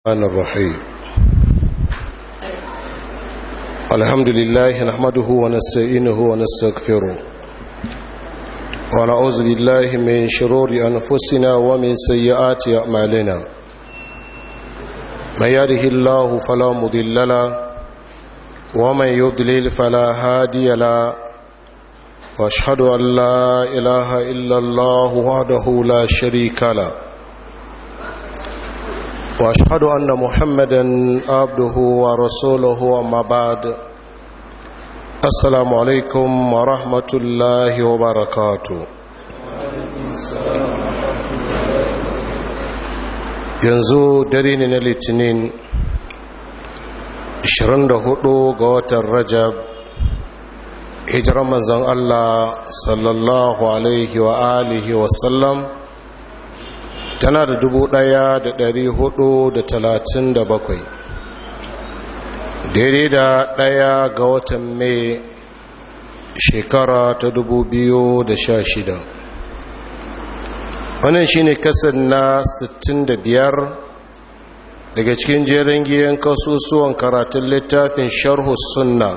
الرحمن الرحيم الحمد لله نحمده ونستعينه ونستغفره ونعوذ بالله من شرور أنفسنا ومن سيئات أعمالنا من يده الله فلا مضل له ومن يضلل فلا هادي له واشهد أن لا إله إلا الله وحده لا شريك له واشهد ان محمدا عبده ورسوله اما بعد السلام عليكم ورحمه الله وبركاته yanzu dare ne na litinin 24 ga watan rajab hijirar manzon allah sallallahu alaihi wa alihi wasallam tana da dubu ɗaya da dari hudu da talatin da bakwai daidai da ɗaya ga watan mai shekara ta dubu biyu da sha shida wannan shine kasar na sittin da biyar daga cikin jerin giyan kasusuwan karatun littafin sharhu sunna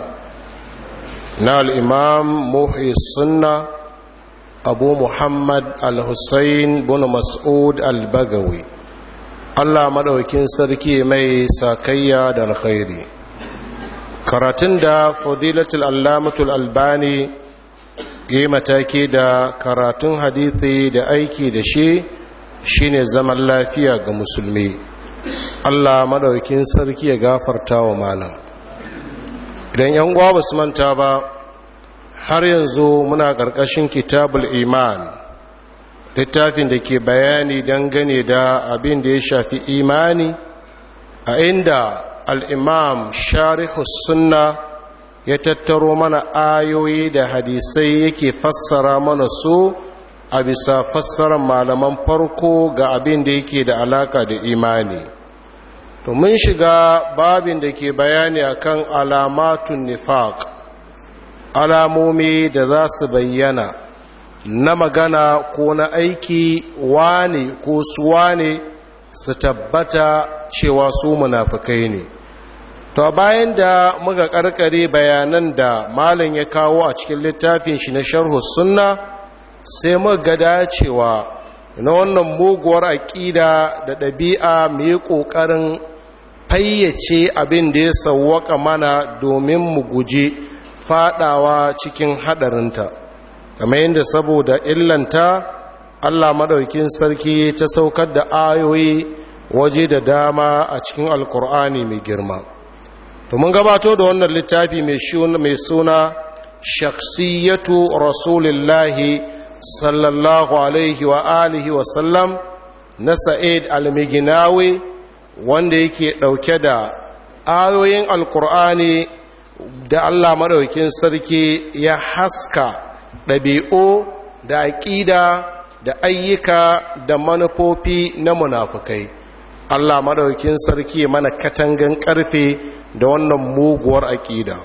na al'imam muhi sunna abu muhammad al-hussein bin mas'ud al-bagawi allah maɗaukin sarki mai sakayya da alkhairi karatun da fadilatul allamatul albani yi mataki da karatun hadithi da aiki da shi shine zaman lafiya ga musulmi allah maɗaukin sarki ya gafarta wa malam idan yan uwa ba su manta ba har yanzu muna ƙarƙashin kitabul iman littafin da ke bayani dangane da abin da ya shafi imani a inda al'imam sharihus sunna ya tattaro mana ayoyi da hadisai yake fassara mana su a bisa fassarar malaman farko ga abin da yake da alaka da imani to mun shiga babin da ke bayani akan alamatun nifaq alamomi da za su bayyana na magana ko na aiki wane ko su wane su tabbata cewa su munafukai ne to bayan da muka karkare bayanan da malin ya kawo a cikin littafin shi na sharhu sunna sai muka dacewa na wannan muguwar aƙida da ɗabi'a mai ƙoƙarin fayyace abin da ya sauwaka mana domin mu guji fadawa cikin hadarinta kamar yadda saboda illanta Allah madaukin sarki ta saukar da ayoyi waje da dama a cikin alkur'ani mai girma to mun gabato da wannan littafi mai suna shaksiyatu rasulillahi sallallahu alaihi wa alihi wa sallam na sa'id al-miginawi wanda yake dauke da ayoyin alkur'ani da Allah maɗaukin sarki ya haska ɗabi'u da aƙida da ayyuka da manufofi na munafukai Allah maɗaukin sarki mana katangan ƙarfe da wannan muguwar aƙida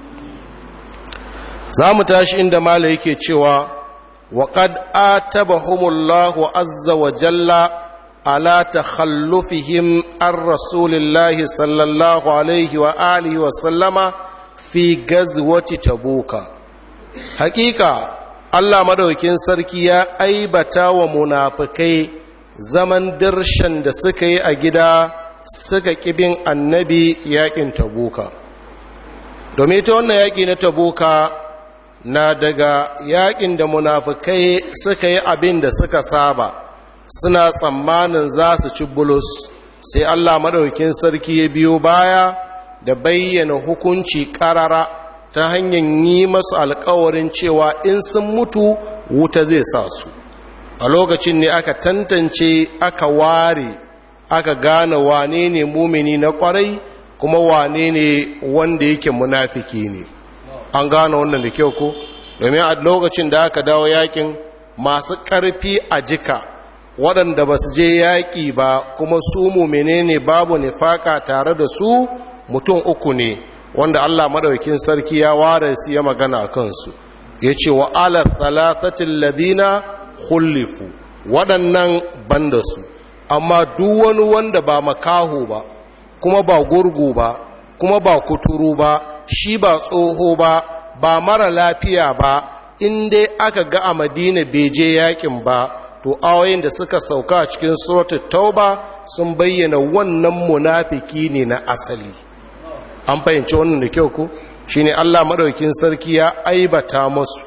za mu tashi inda mala yake cewa waƙad atabahumullahu azza wa jalla ala takhallufihim an rasulillahi sallallahu alaihi wa alihi wa sallama fi gazwati tabuka hakika Allah madaukin sarki ya aibata wa munafikai zaman dirshan da suka yi a gida suka kibin annabi yakin tabuka domin ta wannan yaki na tabuka na daga yakin da munafikai suka yi abin da suka saba suna tsammanin za su ci bulus sai Allah madaukin sarki ya biyo baya da bayyana hukunci karara ta hanyar yi masu alkawarin cewa in sun mutu wuta zai sa su a lokacin ne aka tantance aka ware aka gane wane ne mumini na kwarai kuma wane ne wanda yake munafiki ne an gane wannan da kyau ko domin a lokacin da aka dawo yakin masu ƙarfi a jika waɗanda ba su je yaƙi ba kuma su mumine ne babu nifaka tare da su mutum uku ne wanda Allah madaukin sarki ya ware su ya magana a kansu ya ce wa ala thalathatin ladina khullifu waɗannan banda su amma duk wani wanda ba makaho ba kuma ba gurgu ba kuma ba kuturu ba shi ba tsoho ba ba mara lafiya ba in dai aka ga a madina bai je yakin ba to ayoyin da suka sauka a cikin suratul tauba sun bayyana wannan munafiki ne na asali an fahimci wannan da kyau ko shine Allah madaukin sarki ya aibata musu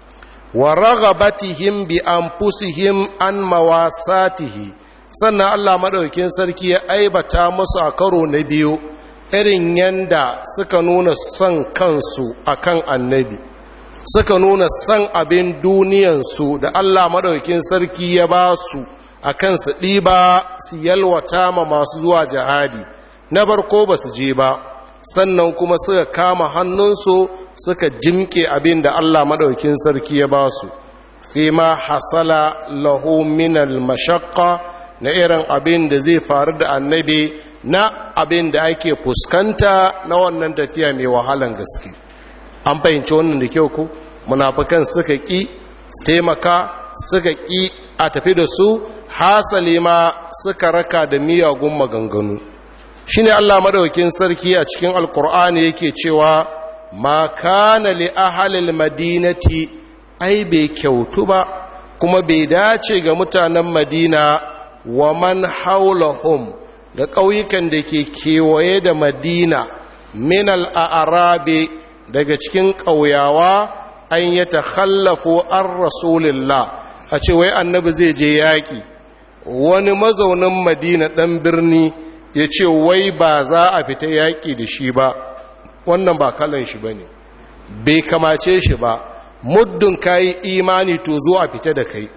wa raghabatihim bi anfusihim an mawasatihi sannan Allah madaukin sarki ya aibata musu a karo na biyu irin yanda suka nuna son kansu akan annabi suka nuna son abin duniyansu da Allah madaukin sarki ya ba su a kan su ɗiba su yalwata ma masu zuwa jihadi na barko ba su je ba sannan kuma suka kama hannunsu suka jimke abin da Allah maɗaukin sarki ya ba su fi ma hasala lahu minal mashakka na irin abin da zai faru da annabi na abin da ake fuskanta na wannan tafiya mai wahalan gaske an fahimci wannan da kyau ku munafukan suka ƙi su taimaka suka ƙi a tafi da su hasali ma suka raka da miyagun maganganu shi ne allah maɗaukin sarki a cikin alkur'ani yake cewa ma kana li ahalil madinati ai bai kyautu ba kuma bai dace ga mutanen madina wa man haulahum da ƙauyukan da ke kewaye da madina min al'arabe daga cikin ƙauyawa an yi ta khallafo an rasulillah a ce wai annabi zai je yaƙi wani mazaunin madina ɗan birni ya ce wai ba za a fita yaƙi da shi ba wannan ba kalan shi ba ne bai kamace shi ba muddin kayi imani to zo a fita da kai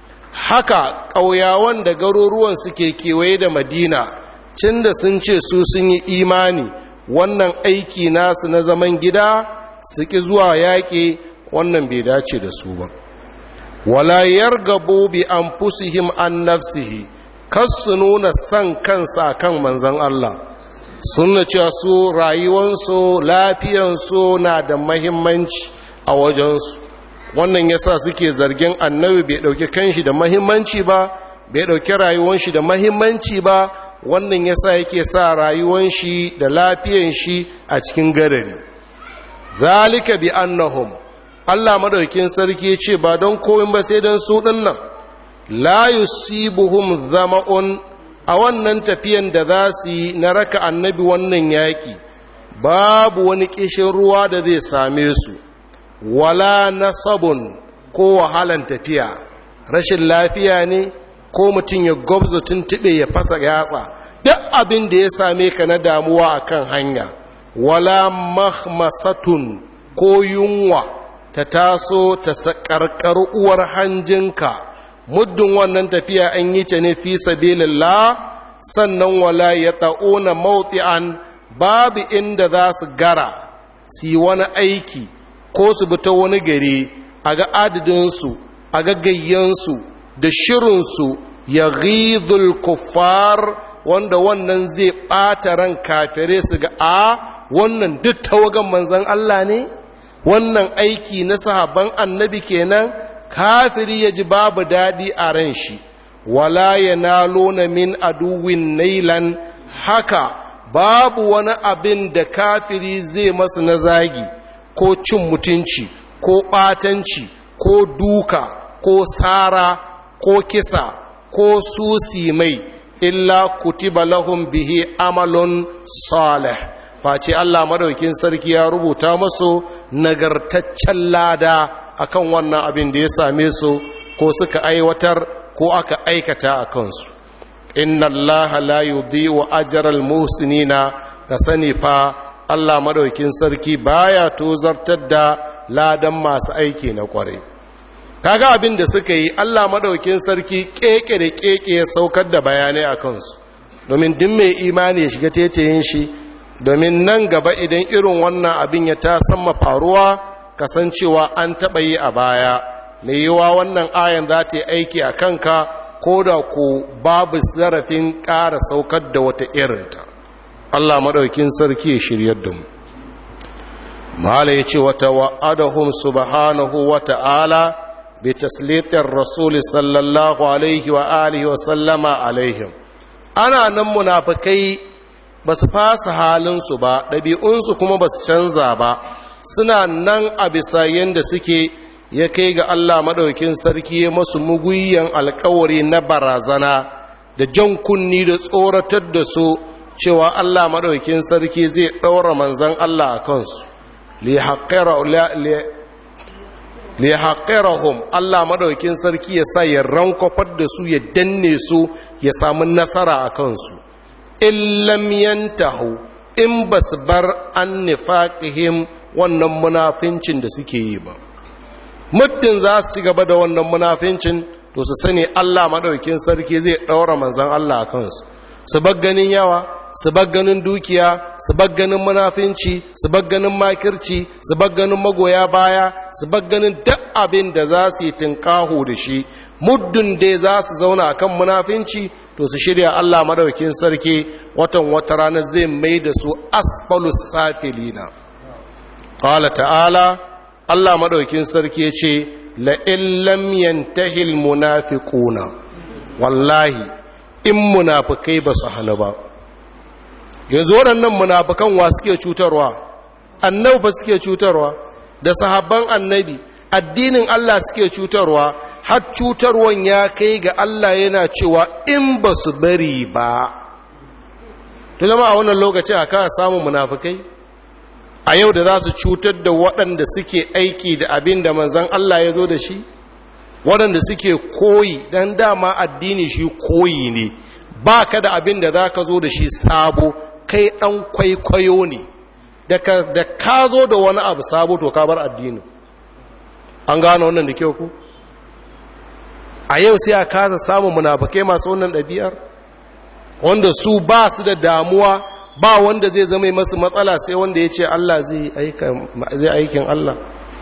haka ƙauyawan da garuruwan suke kewaye da madina cin da sun ce su sun yi imani wannan aiki nasu na zaman gida su ƙi zuwa yaƙi wannan bai dace da su ba wala yargabu bi anfusihim an nafsihi kas su nuna san kansa kan manzon Allah sunna cewa su rayuwansu lafiyansu na da mahimmanci a wajensu wannan yasa suke zargin annabi bai dauki kanshi da mahimmanci ba bai dauki rayuwan shi da mahimmanci ba wannan yasa yake sa rayuwan shi da lafiyan shi a cikin garari zalika bi annahum Allah madaukin sarki ce ba don koyin ba sai don su dinnan la yusibuhum zama'un a wannan tafiyan da za su yi na raka annabi wannan yaƙi babu wani ƙishin ruwa da zai same su wala nasabun ko wahalan tafiya rashin lafiya ne ko mutum ya gwabza tuntuɓe ya fasa yatsa duk abin da ya same ka na damuwa akan hanya wala mahmasatun ko yunwa ta taso ta sakarkar uwar hanjinka muddin wannan tafiya an yi ta ne fi sabilillah sannan wala ya ta'una mawti'an babu inda za su gara su yi wani aiki ko su bi ta wani gari a ga adadinsu a ga gayyansu da shirinsu ya ghidul kuffar wanda wannan zai ɓata ran kafirai su ga a wannan duk tawagan manzan Allah ne wannan aiki na sahabban annabi kenan kafiri ya ji babu daɗi a ran shi wala ya nalona min aduwin nailan haka babu wani abin da kafiri zai masu na zagi ko cin mutunci ko ɓatanci ko duka ko sara ko kisa ko susi mai illa kutiba lahum bihi amalun salih face Allah madaukin sarki ya rubuta masu nagartaccen lada akan wannan abin da ya same su ko suka aiwatar ko aka aikata a kansu inna allaha la yudhi'u ajral muhsinina ka sani fa Allah madaukin sarki baya tozartar da ladan masu aiki na kware kaga abin da suka yi Allah madaukin sarki keke da keke ya saukar da bayanai a kansu domin duk mai imani ya shiga tetayin shi domin nan gaba idan irin wannan abin ya ta samma faruwa kasancewa an taɓa yi a baya mai yiwa wannan ayan za ta yi aiki a kanka ko da ku babu zarafin ƙara saukar da wata irinta Allah maɗaukin sarki ya shiryar da mu mala ya ce wata wa'adahum subhanahu wa ta'ala bi taslitin rasuli sallallahu alaihi wa alihi wa sallama alaihim ana nan munafikai ba su fasa halinsu ba ɗabi'unsu kuma ba su canza ba suna nan a bisa yadda suke ya kai ga Allah maɗaukin sarki ya masu muguyan alkawari na barazana da jan kunni da tsoratar da su cewa Allah maɗaukin sarki zai ɗaura manzan Allah a kansu lihaƙirahum Allah maɗaukin sarki ya sa ya rankwafar da su ya danne su ya samu nasara a kansu illam yantahu in ba su bar an nifaƙihim wannan munafincin da suke yi ba muddin za su ci gaba da wannan munafincin to su sani Allah maɗaukin sarki zai ɗaura manzan Allah a kansu su ganin yawa su ganin dukiya su ganin munafinci su ganin makirci su ganin magoya baya su ganin duk abin da za su yi tinkaho da shi muddin dai za su zauna akan munafinci to su shirya Allah maɗaukin sarki watan wata rana zai mai da su asfalus safilina qala ta'ala Allah maɗaukin sarki ya ce la'in lam yantahil munafiquna wallahi in munafikai ba su hana ba yanzu waɗannan munafikan wa suke cutarwa annabi ba suke cutarwa da sahabban annabi addinin Allah suke cutarwa har cutarwan ya kai ga Allah yana cewa in ba su bari ba tulama a wannan lokacin a kawo samun munafikai a yau da za su cutar da waɗanda suke aiki da abin da manzan Allah ya zo da shi waɗanda suke koyi don dama addini shi koyi ne ba ka da abin da za ka zo da shi sabo kai ɗan kwaikwayo ne da ka zo da wani abu sabo to ka bar addini an gano wannan da kyau ku a yau sai a kasa samun munafukai masu wannan ɗabi'ar wanda su ba su da damuwa ba wanda zai zama masu matsala sai wanda ya ce Allah zai aikin Allah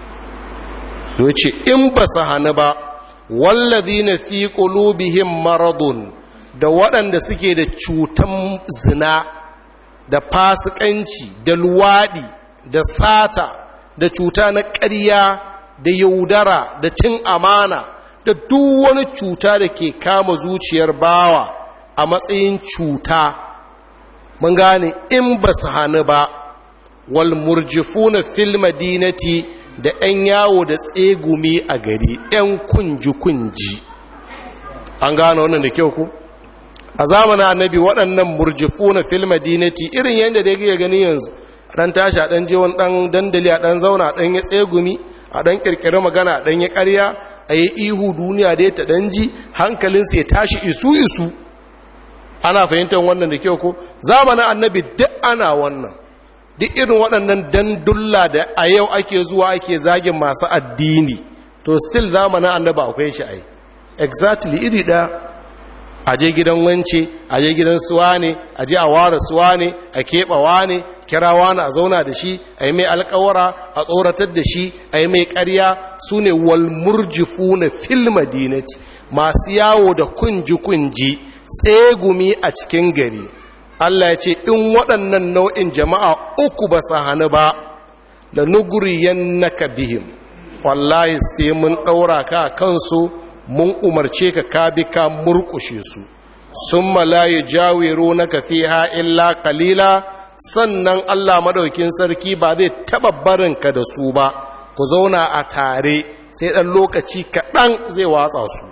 ya ce in ba su hannu ba wallazi na fi ƙulubihim maradun da waɗanda suke da cutan zina da fasikanci da luwaɗi da sata da cuta na ƙarya da yaudara da cin amana da duk wani cuta da ke kama zuciyar bawa a matsayin cuta mun gane in ba su hannu ba wal murjifuna fil madinati da 'yan yawo da tsegumi a gari 'yan kunji-kunji an gane wannan da kyau ku a zamanin annabi waɗannan murjifuna fil madinati irin yadda da ya gani yanzu ɗan tashi a ɗan wani ɗan dandali a ɗan zauna a ɗan ya tsegumi a ɗan ƙirƙiri magana a ɗan ya ƙarya a yi ihu duniya da ya ta ɗan ji hankalinsa ya tashi isu-isu ana fahimtar wannan da kyau ko zamanin annabi duk ana wannan duk irin waɗannan dandulla da a yau ake zuwa ake zagin masu addini to still zamanin annabi akwai shi ai exactly iri ɗaya a je gidan wance a je gidan suwa ne a je a ware suwa ne a keɓawa ne kira wani a zauna da shi a yi mai alkawara a tsoratar da shi a yi mai ƙarya su ne walmurjifu na fil madinati masu yawo da kunji-kunji tsegumi a cikin gari Allah ya ce in waɗannan nau'in jama'a uku ba su hannu ba da nuguriyan naka bihim wallahi sai mun ɗaura ka kansu mun umarce ka ka bi ka murƙushe su sun malaye jawero na kafiha illa kalila sannan Allah madaukin sarki ba zai taɓa barinka da su ba ku zauna a tare sai ɗan lokaci kaɗan zai watsa su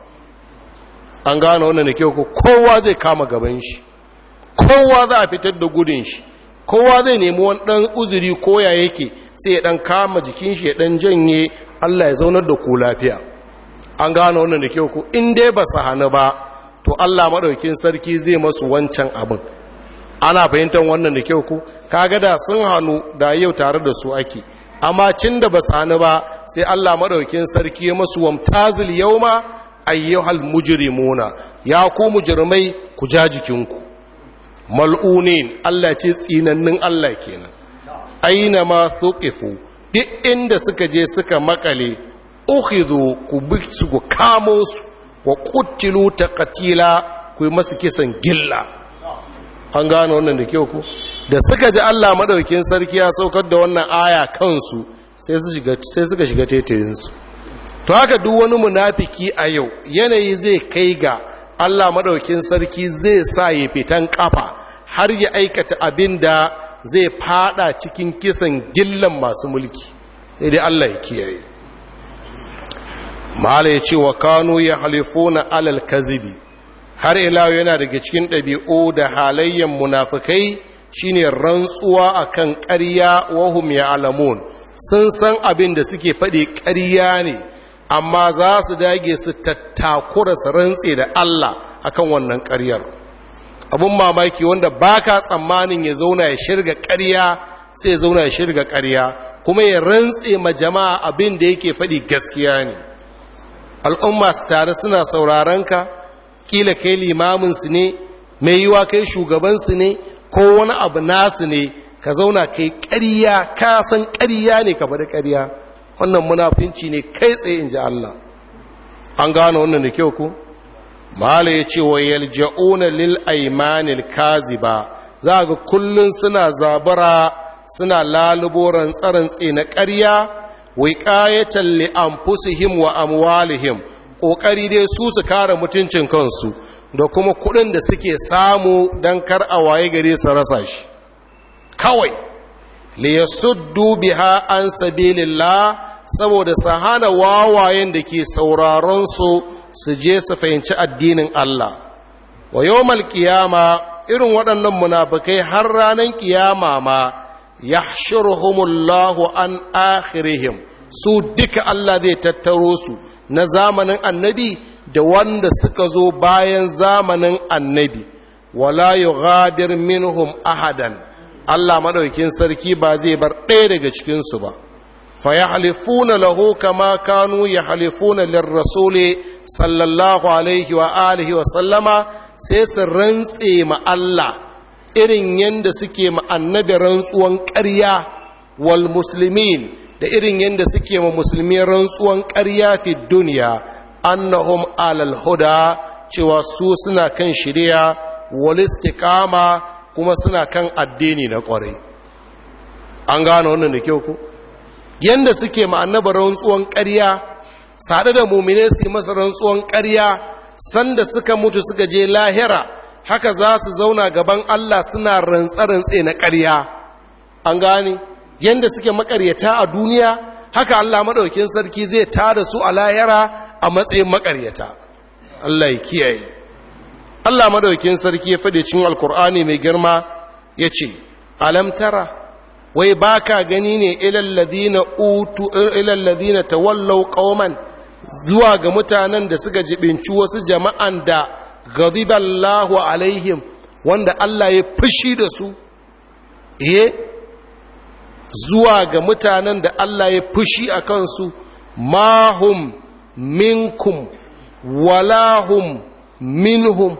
an gane wannan da kyau kowa zai kama gaban shi kowa za a fitar da gudun shi kowa zai nemi wani ɗan uzuri koya yake sai ya ɗan kama jikin shi ya ɗan janye Allah ya zaunar da ku lafiya an gane wannan da kyau ku in dai ba su hannu ba to Allah maɗaukin sarki zai masu wancan abin ana fahimtar wannan da kyau ku kaga da sun hannu da yau tare da su ake amma cin da ba su hannu ba sai Allah maɗaukin sarki ya masu wamtazil yauma ayyuhal mujrimuna ya ku mujrimai ku ja jikinku mal'unin Allah ce tsinannin Allah kenan aina ma thuqifu duk inda suka je suka makale ukhidhu ku bi su ku kamo su wa qutilu taqtila ku yi masu kisan gilla an gano wannan da kyau ku da suka ji Allah madaukin sarki ya saukar da wannan aya kansu sai su shiga sai suka shiga tetayinsu to haka duk wani munafiki a yau yanayi zai kai ga Allah maɗaukin sarki zai sa ya fitan ƙafa har ya aikata abin da zai fada cikin kisan gillan masu mulki dai Allah ya kiyaye mala ya ce wa kanu ya halifuna alal kazibi har ila yana daga cikin ɗabi'u da halayyan munafikai shine rantsuwa akan ƙarya wahum ya alamun sun san abin da suke faɗi ƙarya ne amma za su dage su tattakura su rantse da Allah akan wannan ƙaryar abun mamaki wanda baka tsammanin ya zauna ya shirga ƙarya sai ya zauna ya shirga ƙarya kuma ya rantse ma jama'a abin da yake faɗi gaskiya ne al'umma su tare suna sauraron ka kila kai limamin su ne mai yiwa kai shugaban su ne ko wani abu nasu ne ka zauna kai ƙarya ka san ƙarya ne ka faɗi ƙarya wannan munafinci ne kai tsaye in ji Allah an gano wannan da kyau ku mala ya ce wa yalja'una lil aimanil kaziba za ga kullun suna zabara suna lalubo rantsarantse na ƙarya wiqayatan li anfusihim wa amwalihim kokari dai su su kare mutuncin kansu da kuma kuɗin da suke samu dan kar a waye gare su rasa shi kawai li yasuddu biha an sabilillah saboda su hana wawayen da ke sauraron su su je su fahimci addinin Allah wa yawmal qiyama irin waɗannan munafikai har ranar kiyama ma yahshuruhumullahu an akhirihim su duka Allah zai tattaro su na zamanin annabi da wanda suka zo bayan zamanin annabi wala yughadir minhum ahadan Allah madaukin sarki ba zai bar ɗaya daga cikin su ba fa yahlifuna lahu kama kanu yahlifuna lirrasuli sallallahu alaihi wa alihi wa sallama sai su rantse ma Allah irin yanda suke ma annabi rantsuwan ƙarya wal muslimin da irin yadda suke ma musulmi rantsuwan ƙarya fi duniya annahum alal huda cewa su suna kan shirya wal istiqama kuma suna kan addini na ƙwarai an gano wannan da kyau ku yanda suke ma annabi rantsuwan ƙarya sada da mumine su yi masa rantsuwan ƙarya sanda suka mutu suka je lahira haka za su zauna gaban Allah suna rantsa-rantse na ƙarya an gane yanda suke makaryata a duniya haka Allah maɗaukin sarki zai tada su a lahira a matsayin makaryata Allah ya kiyaye Allah maɗaukin sarki ya faɗi cin alkur'ani mai girma ya ce alam tara wai baka gani ne ilalladina utu ilalladina tawallau qauman zuwa ga mutanen da suka jibinci wasu jama'an da ghadiballahu alaihim wanda Allah ya fushi da su eh zuwa ga mutanen da Allah ya fushi a kansu mahum minkum walahum minhum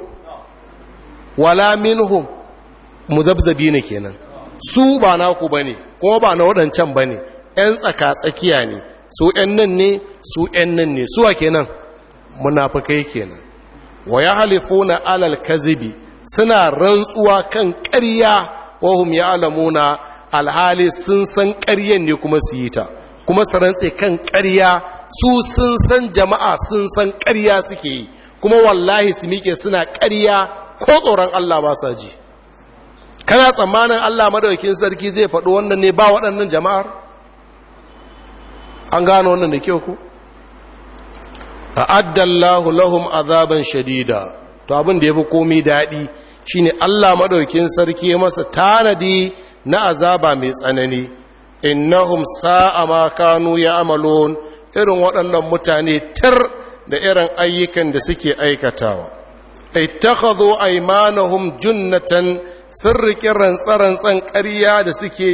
wala minhum muzabzabi ne kenan su ba naku bane ko ba na waɗancan bane ƴan tsaka-tsakiya ne su ƴan nan ne su ƴan nan ne suwa kenan munafikai kenan wa yahlifuna alal kazibi suna rantsuwa kan ƙarya wahum ya'lamuna alhali sun san ƙaryen ne kuma su yi ta kuma su rantse kan ƙarya su sun san jama'a sun san ƙarya suke yi kuma wallahi su miƙe suna ƙarya ko tsoron Allah ba sa ji kana tsammanin Allah madaukin sarki zai faɗo wannan ne ba waɗannan jama'ar an gano wannan da kyau ku a'addallahu lahum azaban shadida to abin da yafi komai daɗi shine Allah madaukin sarki ya masa tanadi na azaba mai tsanani innahum sa'a ma kanu ya'malun irin waɗannan mutane tar da irin ayyukan da suke aikatawa ittakhadhu aymanahum junnatan sirrikin rantsarantsan ƙarya da suke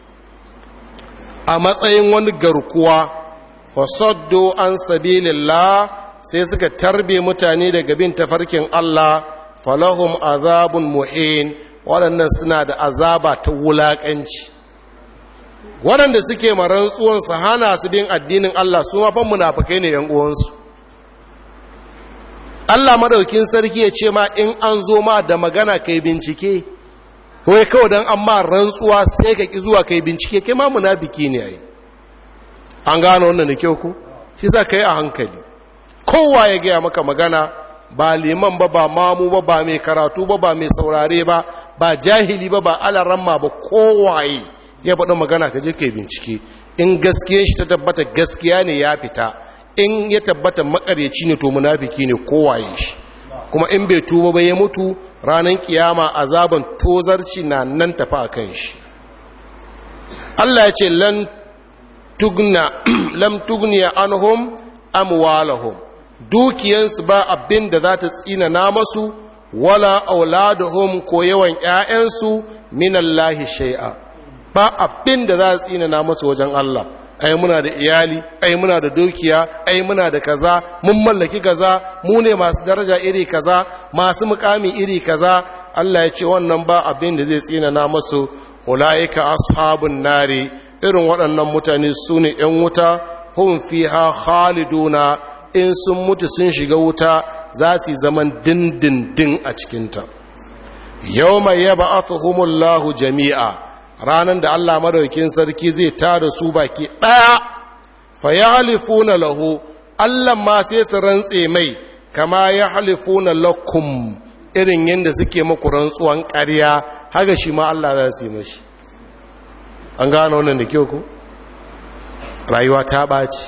a matsayin wani garkuwa fasaddu an sabilillah sai suka tarbe mutane daga bin tafarkin Allah falahum azabun muhin waɗannan suna da azaba ta wulaƙanci waɗanda suke marantsuwan su hana su bin addinin Allah su mafan munafukai ne ‘yan uwansu Allah madaukin sarki ya ce ma in an zo ma da magana kai bincike wai kawai don an ma rantsuwa sai ka ƙi zuwa kai bincike kai ma munafiki ne ai an gano wannan da kyau ku shi sa ka yi a hankali kowa ya gaya maka magana ba liman ba ba mamu ba ba mai karatu ba ba mai saurare ba ba jahili ba ba alaramma ba kowaye ya faɗi magana ka je ka bincike in gaskiyar shi ta tabbata gaskiya ne ya fita in ya tabbata makaryaci ne to munafiki ne kowaye shi kuma in bai tuba ba ya mutu ranar kiyama azaban tozarci na nan tafi a kan shi Allah ya ce lan tugna lam tugniya anhum amwalahum dukiyansu ba abin da za ta tsina na masu wala auladuhum ko yawan ƴaƴansu minallahi shay'a ba abin da za ta tsina na masu wajen Allah ai muna da iyali ai muna da dukiya ai muna da kaza mun mallaki kaza mu ne masu daraja iri kaza masu mukami iri kaza Allah ya ce wannan ba abin da zai tsina na masu ulaika ashabun nari irin waɗannan mutane su ne ‘yan wuta hun fiha khaliduna in sun mutu sun shiga wuta za su zaman dindindin a cikinta yau mai yaba atuhumullahu jami'a ranar da Allah madaukin sarki zai tada su baki ɗaya fa ya halifuna lahu Allah ma sai su rantse mai kama ya halifuna lakum irin yadda suke maku rantsuwan ƙarya haka shi ma Allah za su yi mashi an gano wannan da kyau ku rayuwa ta ɓaci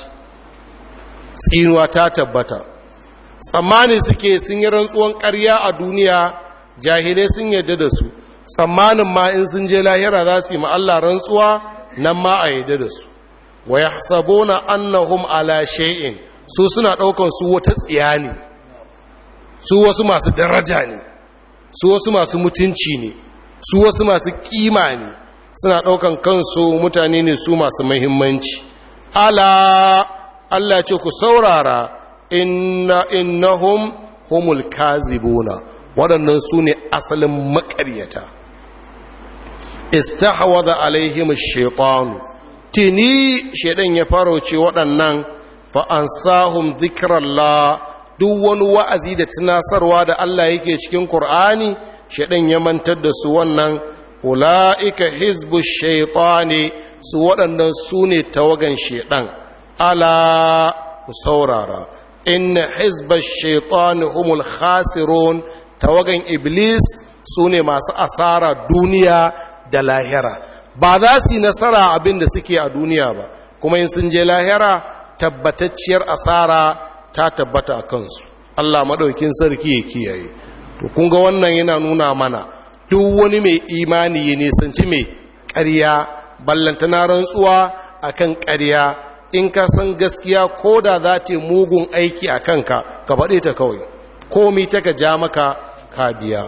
tsinuwa ta tabbata tsammani suke sun yi rantsuwan ƙarya a duniya jahilai sun yadda da su tsammanin ma in sun je lahira za su yi Allah rantsuwa nan ma a yadda da su wa ya sabona annahum ala shay'in su suna ɗaukan su wata tsiya ne su wasu masu daraja ne su wasu masu mutunci ne su wasu masu kima ne suna ɗaukan kansu mutane ne su masu mahimmanci ala Allah ce ku saurara inna innahum humul kazibuna waɗannan su ne asalin makaryata istahwada alaihim shaytanu tini shaidan ya farauce waɗannan fa ansahum dhikrallah duk wani wa'azi da tunasarwa da Allah yake cikin Qur'ani shaidan ya mantar da su wannan ula'ika hizbu shaitani su waɗannan su ne tawagan shaiɗan ala ku saurara inna hizba shaitani humul khasirun tawagan iblis su ne masu asara duniya da lahira ba za su yi nasara abin da suke a duniya ba kuma in sun je lahira tabbatacciyar asara ta tabbata a kansu allah maɗaukin sarki ya kiyaye to kun ga wannan yana nuna mana duk wani mai imani ya nisanci mai ƙarya ballantana rantsuwa a kan ƙarya in ka san gaskiya ko da za ta mugun aiki a kanka ka faɗe ta kawai komi ta ka ja maka ka biya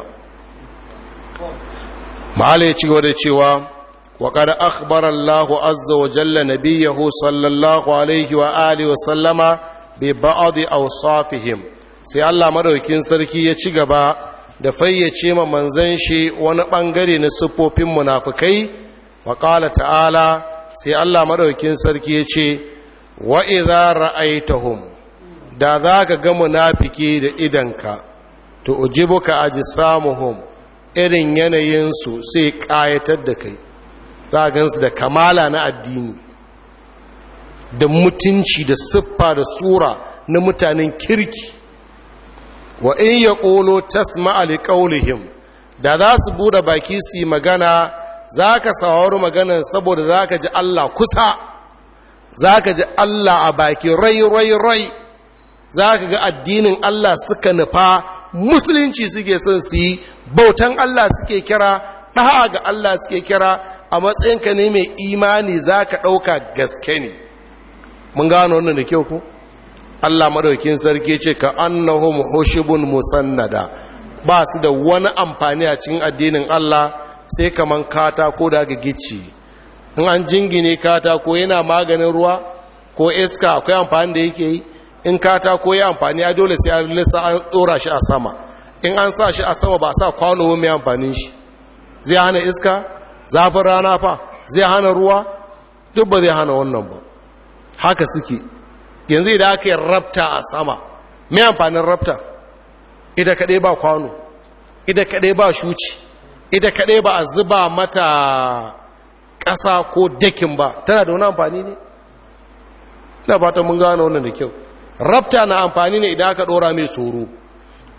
ma'ala ya ci gaba da cewa wa kada akhbar Allahu azza wa jalla nabiyahu sallallahu alaihi wa alihi wa sallama bi ba'd awsafihim sai Allah madaukin sarki ya ci gaba da fayyace ma manzan shi wani ɓangare na siffofin munafukai wa ƙala ta'ala sai Allah maɗaukin sarki ya ce wa idza ra'aitahum da za ka ga munafiki da idanka to ujibuka ajsamuhum irin yanayinsu sai ƙayatar da kai za gansu da kamala na addini da mutunci da siffa da sura na mutanen kirki wa in ya ƙolo tasma alƙaunihim da za su buɗe baki su yi magana za ka saurari maganan saboda za ka ji Allah kusa za ka ji Allah a baki rai rai rai za ka ga addinin Allah suka nufa musulunci suke son su yi bautan Allah suke kira ɗaha ga Allah suke kira a matsayinka ne mai imani za ka ɗauka gaske ne mun gano wannan da kyau ku? Allah madaukin sarki ce ka annahum hushubun musannada ba su da wani amfani a cikin addinin Allah sai kaman katako da aka gici in an jingine katako yana maganin ruwa ko iska akwai amfani da yake yi in katako ya amfani ya dole sai an lissa an dora shi a sama in an sa shi a sama ba sa kwano mai amfanin shi zai hana iska zafin rana fa zai hana ruwa duk ba zai hana wannan ba haka suke yanzu idan aka yi rabta a sama mai amfanin rabta ida kaɗai ba kwano ida kaɗai ba shuci ida kaɗai ba a zuba mata ƙasa ko dakin ba tana da wani amfani ne? ina fata mun gano wannan da kyau rabta na amfani ne idan aka ɗora mai tsoro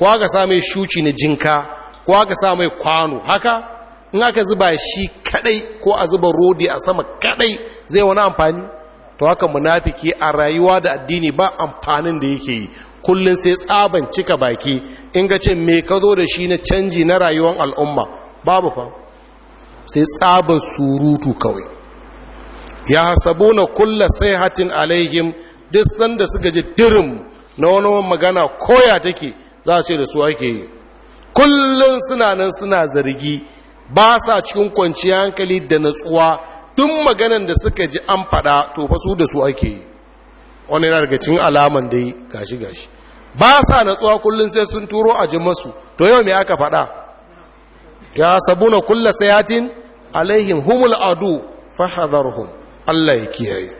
ko aka sa mai shuci na jinka ko aka sa mai kwano haka in aka zuba shi kadai ko a zuba rodi a sama kadai zai wani amfani to haka munafiki a rayuwa da addini ba amfanin da yake yi kullum sai tsaban cika baki in ga ce me ka zo da shi na canji na rayuwar al'umma babu fa sai tsaban surutu kawai ya hasabu na kulla sai hatin alaihim duk sanda suka ji dirim na wani magana koya take za a ce da su ake yi kullum suna nan suna zargi ba sa cikin kwanciyar hankali da natsuwa duk maganan da suka ji an faɗa to fa su da su ake yi wani yana daga cikin alaman dai gashi gashi ba sa natsuwa kullum sai sun turo a masu to yau me aka faɗa ya sabuna kulla sayatin alaihim humul adu fahadharhum Allah ya kiyaye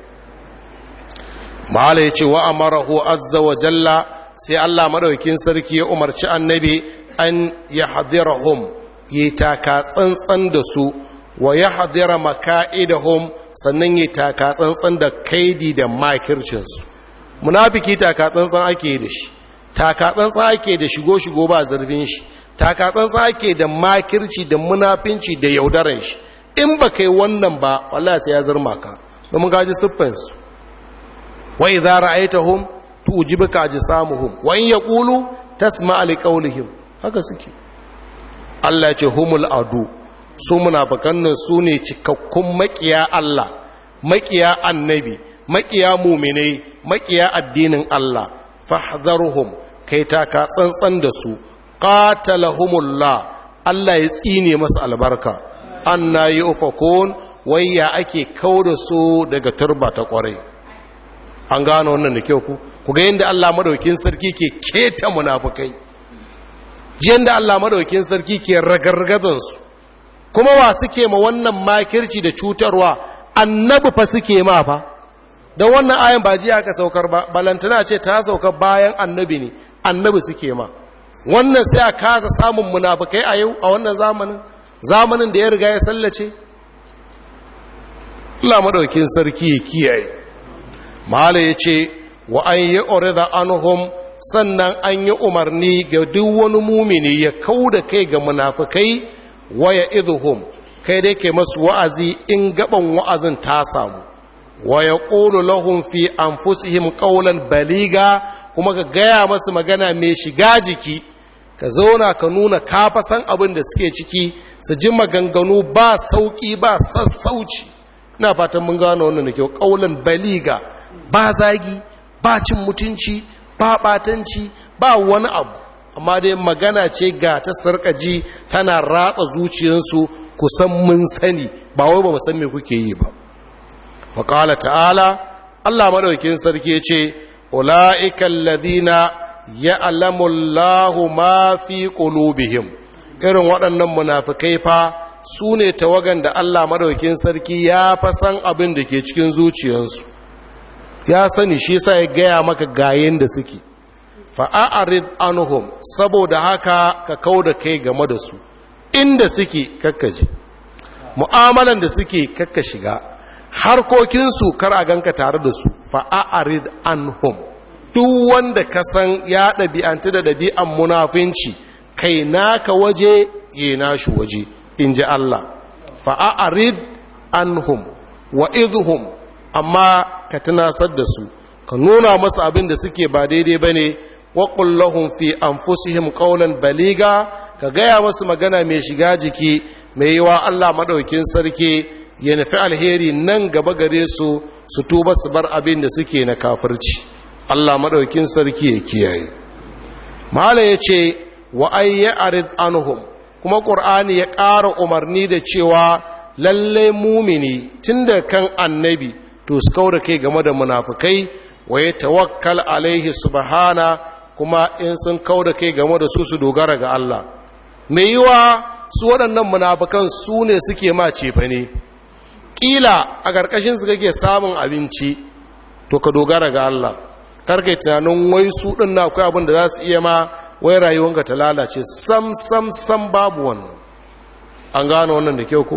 mala yace wa amarahu azza wa jalla sai Allah madaukakin sarki ya umarci annabi an yahdhirahum yi taka tsantsan da su wa yahdhira maka'idahum sannan yi taka tsantsan da kaidi da makircin su munafiki taka tsantsan ake da shi taka tsantsan ake da shigo shigo ba zarfin shi taka tsantsan ake da makirci da munafinci da yaudaran shi in ba kai wannan ba wallahi sai ya zarma ka domin gaji siffansu wa idza ra'aytahum tujibuka ajsamuhum wa in yaqulu tasma' li qawlihim haka suke Allah ya ce humul adu su munafikan nan su ne cikakkun makiya Allah makiya annabi makiya mu'minai makiya addinin Allah fahdharuhum kai ta ka tsantsan da su qatalahumullah Allah ya tsine masa albarka anna yufakun wayya ake kauda su daga turba ta kwarai an gano wannan da kyau ku ku ga yadda Allah madaukin sarki ke keta munafukai jiyan da Allah madaukin sarki ke ragargazan su kuma wa suke ma wannan makirci da cutarwa annabi fa suke ma fa don wannan ayan ba jiya aka saukar ba balantana ce ta sauka bayan annabi ne annabi suke ma wannan sai a kasa samun munafukai a yau a wannan zamanin zamanin da ya riga ya sallace Allah madaukin sarki ya kiyaye mala ya ce wa an yi orida anhum sannan an yi umarni ga duk wani mumini ya kau da kai ga munafukai waya idhum kai dai ke masu wa'azi in gaban wa'azin ta samu waya ƙulu lahum fi anfusihim qawlan baliga kuma ka gaya masu magana mai shiga jiki ka zauna ka nuna kafa san abin da suke ciki su ji maganganu ba sauƙi ba sassauci ina fatan mun gano wannan da kyau ƙaulan baliga ba zagi ba cin mutunci ba ɓatanci ba wani abu amma dai magana ce ga ta sarƙaji tana ratsa zuciyarsu kusan mun sani ba wai ba mu san me kuke yi ba faƙala ta'ala Allah madaukakin sarki ce ula'ikan ladina ya'lamu Allahu ma fi qulubihim irin waɗannan munafikai fa su ne tawagan da Allah madaukakin sarki ya fa san abin da ke cikin zuciyarsu ya sani shi sa ya gaya maka gayen da suke fa'a'arid anhum saboda haka ka kau da kai game da su inda suke kakkaji mu'amalan da suke kakka shiga harkokinsu kar a ganka tare da su fa'a'arid anhum duk wanda ka san ya ɗabi'anta da ɗabi'an munafinci kai naka waje ya nashi waje in ji Allah fa'a'arid anhum wa idhum amma ka tunasar da su ka nuna masu abin da suke ba daidai ba ne waƙun lahun fi anfusihim ƙaunar baliga ka gaya masu magana mai shiga jiki mai yiwa Allah maɗaukin sarki ya nufi alheri nan gaba gare su su tuba su bar abin da suke na kafirci Allah maɗaukin sarki ya kiyaye mala ya ce wa ayya arid anhum kuma ƙur'ani ya ƙara umarni da cewa lallai mumini tun da kan annabi to su kaura kai game da munafukai wa ya tawakkal alaihi subhana kuma in sun kaura kai game da su su dogara ga Allah mai yiwa su waɗannan munafukan su ne suke ma cefa ne ƙila a ƙarƙashin su kake samun abinci to ka dogara ga Allah karkai tunanin wai su ɗin na akwai abin da za su iya ma wai rayuwanka ta lalace sam sam sam babu wannan an gano wannan da kyau ko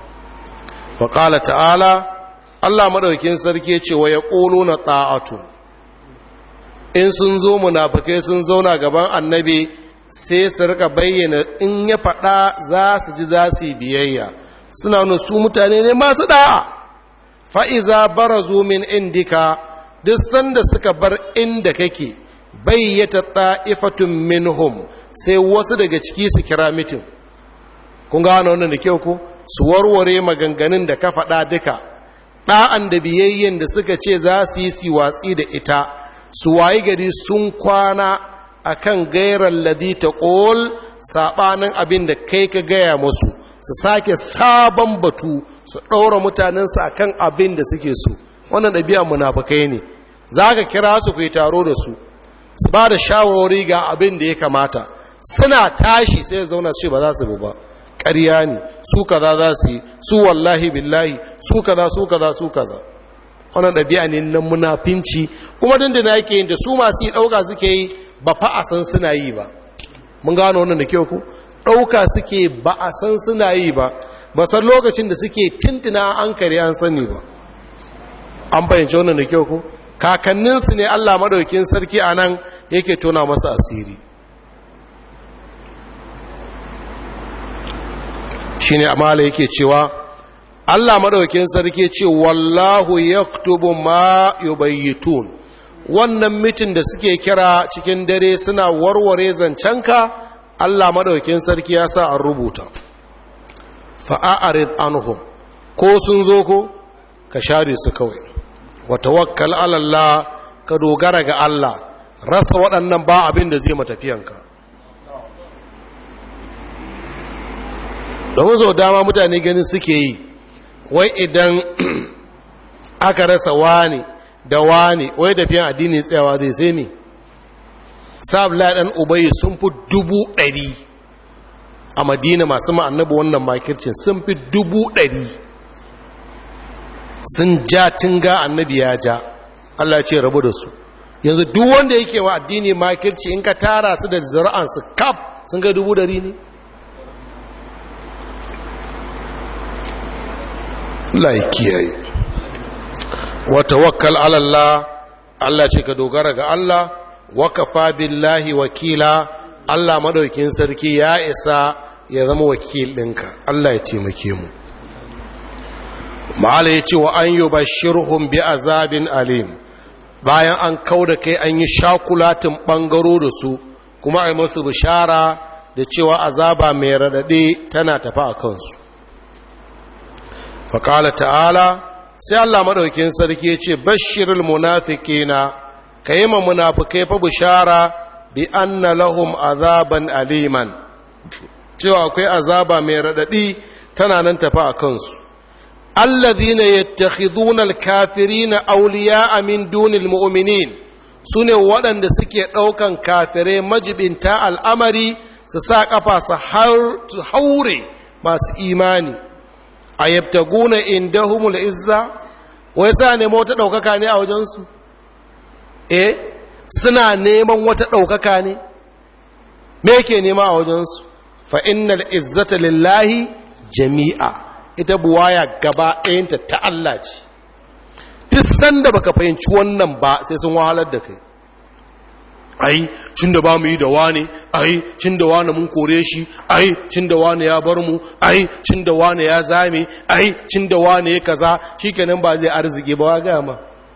faƙala ta'ala Allah maɗaukin sarki ce wa ya ƙolo na ɗa'atu in sun zo munafukai sun zauna gaban annabi sai su rika bayyana in ya faɗa za su ji za su yi biyayya suna nuna su mutane ne masu da'a fa'iza barazu min indika duk sanda suka bar inda kake bayyata ta'ifatun minhum sai wasu daga ciki su kira mitin kun gano wannan da kyau ku su warware maganganun da ka faɗa duka ɗa'an da biyayyen da suka ce za su yi si watsi da ita su wayi gari sun kwana a kan gairar ladi ta ƙol saɓanin abin da kai ka gaya musu su sake sabon batu su ɗaura mutanensu a kan abin da suke so wannan ɗabi'a munafukai ne za ka kira su ku yi taro da su su ba da shawarwari ga abin da ya kamata suna tashi sai zauna su ce ba za su bu ba ƙarya ne su kaza za su yi su wallahi billahi su kaza su kaza su kaza wannan ɗabi'a ne na munafinci kuma dindina yake yin da su masu yi ɗauka suke yi ba fa a san suna yi ba mun gano wannan da kyau ku ɗauka suke ba a san suna yi ba ba san lokacin da suke tintina an kare an sani ba an fahimci wannan da kyau ku kakanninsu ne allah maɗaukin sarki a nan yake tona masa asiri shi ne amala yake cewa Allah madaukin sarki ce wallahu yaktubu ma yubayyitun wannan mitin da suke kira cikin dare suna warware zancenka Allah madaukin sarki ya sa an rubuta fa'arid anhum ko sun zo ko ka share su kawai wa tawakkal ala Allah ka dogara ga Allah rasa waɗannan ba abin da zai matafiyanka domin sau dama mutane ganin suke yi wai idan aka rasa wani da wani wai da fiye addini tsayawa zai sai ne sabla ɗan ubayi sun fi dubu ɗari a madina masu ma'annabi wannan makircin sun fi dubu ɗari sun ja tunga annabi ya ja Allah ce rabu da su yanzu duk wanda yake wa addini makirci in ka tara su da zira'ansu kaf sun ga dubu ɗari ne Allah ya kiyaye wa tawakkal ala Allah Allah ce ka dogara ga Allah wa kafa billahi wakila Allah madaukin sarki ya isa ya zama wakil ɗinka Allah ya taimake mu ma'ala ya ce wa an yi bashirhum bi azabin alim bayan an kau da kai an yi shakulatin ɓangaro da su kuma a yi masu bishara da cewa azaba mai raɗaɗe tana tafi a kansu faƙala ta'ala sai Allah maɗaukin sarki ce bashirul munafiqina ka yi ma munafikai fa bishara bi anna lahum azaban aliman cewa akwai azaba mai raɗaɗi tana nan tafi a kansu allazina yattakhiduna alkafirina awliya'a min dunil mu'minin sune waɗanda suke ɗaukan kafirai majibinta al'amari su sa ƙafa su haure masu imani a yabtaguna indahumul izza wai sa nemo wata ɗaukaka ne a wajensu eh suna neman wata ɗaukaka ne me ke nema a wajensu fa innal izzata lillahi jami'a ita buwaya gaba ɗayanta ta Allah ce duk sanda baka fahimci wannan ba sai sun wahalar da kai ai cin da ba mu yi da wane ai cin da wane mun kore shi ai cin da wane ya bar mu ai cin da wane ya zame ai cin da wane ya kaza shikenan ba zai arziki ba wa gaya ma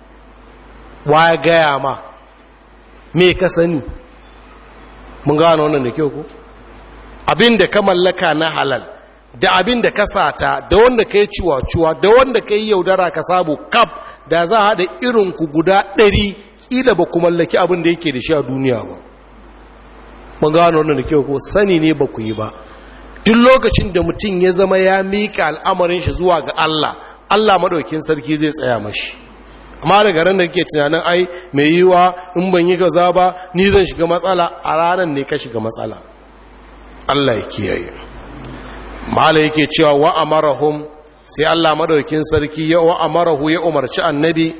wa gaya ma me ka sani mun gano wannan da kyau ko abin da ka mallaka na halal da abin da ka sata da wanda ka yi ciwa-ciwa da wanda ka yi yaudara ka sabu kaf da za a haɗa irinku guda ɗari ƙila ba ku mallaki abin da yake da shi a duniya ba mun gano wannan da kyau ko sani ne ba ku yi ba duk lokacin da mutum ya zama ya miƙa al'amarin shi zuwa ga Allah Allah maɗaukin sarki zai tsaya mashi amma daga ran da kake tunanin ai mai yiwa in ban yi kaza ba ni zan shiga matsala a ranar ne ka shiga matsala Allah ya kiyaye mala yake cewa wa amarahum sai Allah madaukin sarki ya wa amarahu ya umarci annabi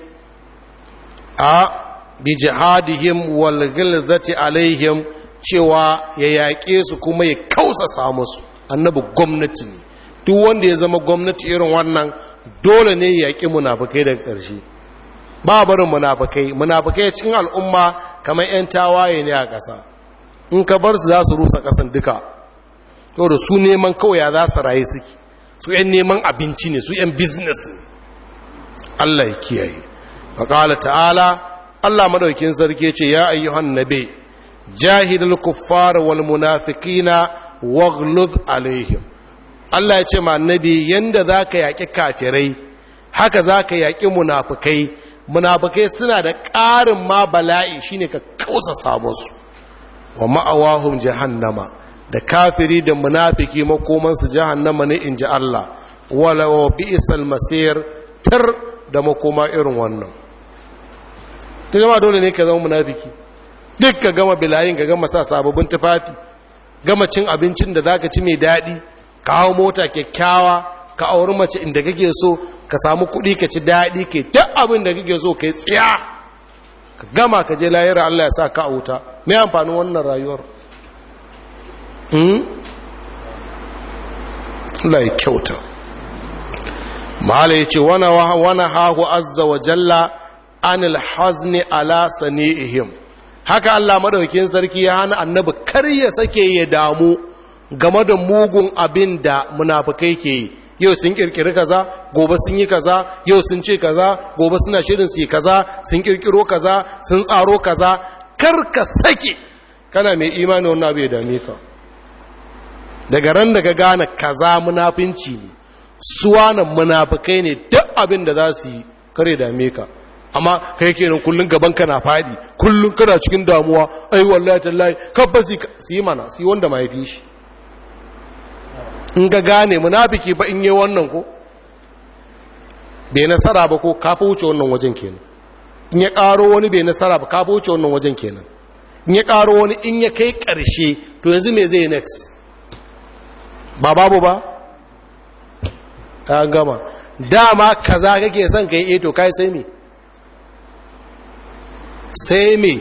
a bi jihadihim wal ghilzati alaihim cewa ya yaƙe su kuma ya kausa musu annabi gwamnati ne duk wanda ya zama gwamnati irin wannan dole ne ya yaƙi munafikai daga ƙarshe ba barin munafikai munafikai cikin al'umma kamar 'yan tawaye ne a ƙasa in ka bar su za su rusa ƙasan duka yau da su neman kawai ya za su raye suke su 'yan neman abinci ne su 'yan business ne Allah ya kiyaye faƙala ta'ala Allah madaukin sarki ce ya ayyuhan nabi jahilul kuffar wal munafiqina waghluz alaihim Allah ya ce ma annabi yanda zaka yaki kafirai haka zaka yaki munafikai munafikai suna da ƙarin ma bala'i shine ka kausa sabonsu wa ma'awahum jahannama da kafiri da munafiki makomansu jahannama ne in ji Allah wala wa bi'sal masir tar da makoma irin wannan ta gama dole ne ka zama munafiki duk ka gama bilayin ka gama sa sababbin tufafi gama cin abincin da zaka ci mai daɗi ka hau mota kyakkyawa ka auri mace inda kake so ka samu kuɗi ka ci daɗi ke duk abin da kake so ka yi tsiya ka gama ka je layira Allah ya sa ka a wuta mai amfanin wannan rayuwar Allah ya kyauta mahala ya ce wana hahu azza wa jalla anil hazni ala sani'ihim haka Allah madaukakin sarki ya hana annabi kar ya sake ya damu game da mugun abin da munafikai ke yi yau sun kirkiri kaza gobe sun yi kaza yau sun ce kaza gobe suna shirin su yi kaza sun kirkiro kaza sun tsaro kaza kar ka sake kana mai imani wannan abu ya dame ka daga ran da ka gane kaza munafinci ne suwanan munafikai ne duk abin da za su yi kare dame ka amma kai kenan kullun gaban ka na fadi kullun kana cikin damuwa ai wallahi tallahi kabbasi su yi mana su yi wanda mai fi shi in ga gane munafiki ba in yi wannan ko bai nasara ba ko ka fi wuce wannan wajen kenan in ya karo wani bai nasara ba ka fi wuce wannan wajen kenan in ya karo wani in ya kai karshe to yanzu me zai next ba babu ba ka gama dama kaza kake son kai eh to kai sai me sai me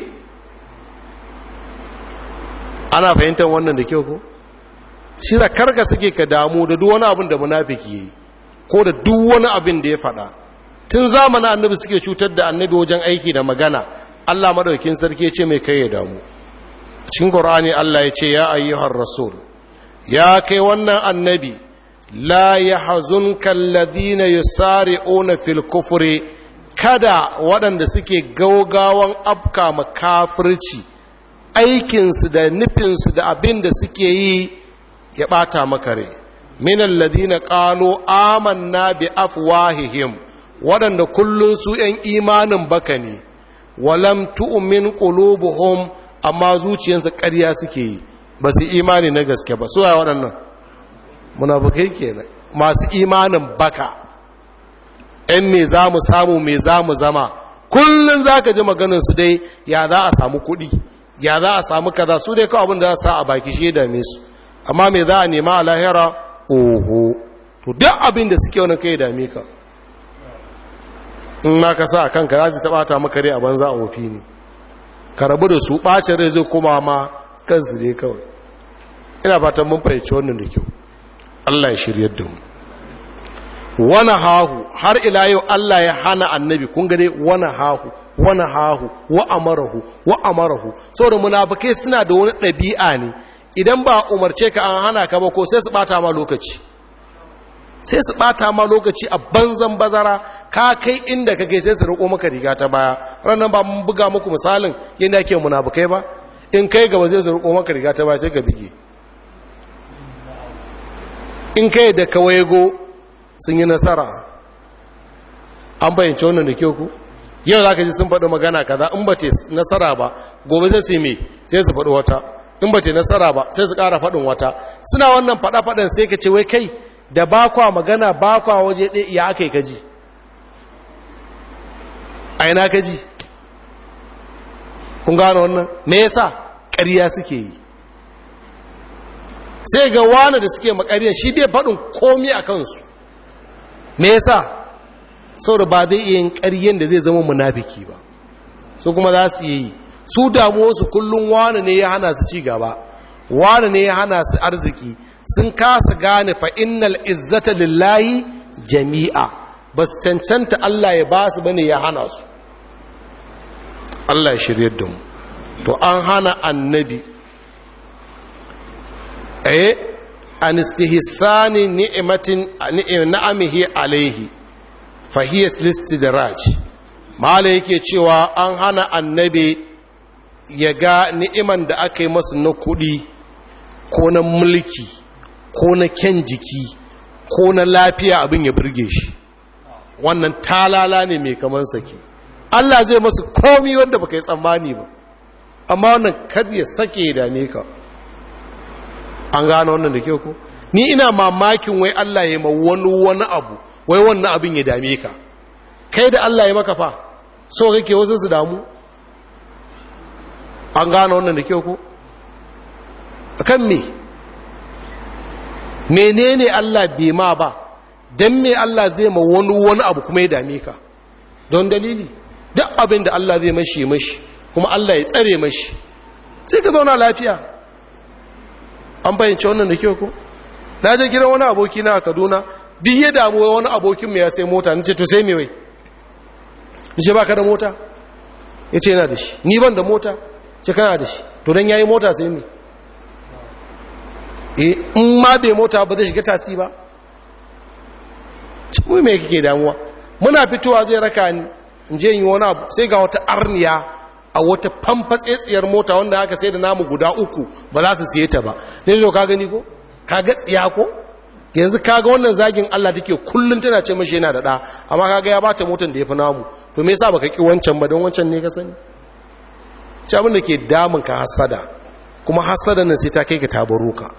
ana fahimtar wannan da kyau ko shi da karga suke ka damu da duk wani abin da munafiki yi ko da duk wani abin da ya faɗa tun zamanin annabi suke cutar da annabi wajen aiki da magana Allah madaukakin sarki ce mai kai ya damu cikin Qur'ani Allah ya ce ya ayyuhar rasul ya kai wannan annabi la yahzunka alladhina yusari'una fil kufri kada waɗanda suke gaugawan afka makafirci aikinsu da nufinsu da abin da suke yi ya ɓata maka rai minan ladina ƙalo amanna bi afwahihim waɗanda kullum su ‘yan imanin baka ne walam tu'min qulubuhum amma zuciyarsa ƙarya suke yi ba su imani na gaske ba su waɗannan munafukai kenan masu imanin baka ‘yan me za mu samu me za mu zama kullum za ka ji maganinsu dai ya za a samu kuɗi ya za a samu kaza su dai kawai abin da za su sa a baki shi dame su amma me za a nema a lahira oho to duk abin da suke wani kai dame ka in ma ka sa a kanka za su taɓa ta maka rai a banza a wofi ne ka rabu da su ɓacin rai zai koma ma kansu ne kawai ina fatan mun fahimci wannan da kyau allah ya shiryar da mu wani hahu har ila yau Allah ya hana annabi kun gane wani hahu wani hahu wa amarahu wa amarahu saboda munafikai suna da wani ɗabi'a ne idan ba umarce ka an hana ka ba ko sai su bata ma lokaci sai su bata ma lokaci a banzan bazara ka kai inda kake sai su riko maka riga ta baya ranar ba mun buga muku misalin yadda ake munafikai ba in kai gaba sai su riko maka riga ta baya sai ka bige in kai da kawaigo sun yi nasara an bayyance wannan da kyau ku yau za ka ji sun faɗi magana kaza in ba te nasara ba gobe sai su yi sai su faɗi wata in ba te nasara ba sai su ƙara faɗin wata suna wannan faɗa-faɗin sai ka ce wai kai da ba kwa magana ba kwa waje ɗaya ya aka yi kaji a ina kaji kun gano wannan me yasa ƙarya suke yi sai ga wani da suke makariyar shi bai faɗin komi a kansu me yasa saboda ba zai iya yin ƙaryen da zai zama munafiki ba su kuma za su yi su damuwarsu kullum wani ne ya hana su ci gaba wani ne ya hana su arziki sun kasa gane fa innal izzata lillahi jami'a ba su cancanta Allah ya ba su bane ya hana su Allah ya shirye da mu to an hana annabi eh an istihsani ni'matin na'amihi alaihi fa hiya listidraj mala yake cewa an hana annabi ya ga ni'iman da aka yi masa na kuɗi ko na mulki ko na kyan jiki ko na lafiya abin ya burge shi wannan talala ne mai kaman sake Allah zai masu komi wanda baka yi tsammani ba amma wannan kar ya sake ya dame ka an gano wannan da ke ku ni ina mamakin wai Allah ya ma wani wani abu wai wannan abin ya dame ka kai da Allah ya maka fa so kake wasu su damu an gano wannan da ke ku kan me menene Allah bai ma ba don me Allah zai ma wani wani abu kuma ya dame ka don dalili duk abin da Allah zai mashi mashi kuma Allah ya tsare mashi sai ka zauna lafiya an bayyance wannan da kyau ko na je gidan wani aboki na a Kaduna duk ya damu wani abokin mu ya sai mota nace to sai me wai nace baka da mota yace yana da shi ni ban da mota ce kana da shi to dan yayi mota sai me eh in ma bai mota ba zai shiga tasi ba mu me kake damuwa muna fitowa zai raka ni in je yi wani abu sai ga wata arniya a wata famfatsetsiyar mota wanda aka sai da namu guda uku ba za su siye ta ba ne zo ka gani ko ka ga tsiya ko yanzu ka ga wannan zagin Allah take kullun tana ce mashi yana da da amma kaga ya bata motan da yafi namu to me yasa baka ki wancan ba don wancan ne ka sani ci abin da ke damun ka hasada kuma hasada nan sai ta kai ka tabaro ka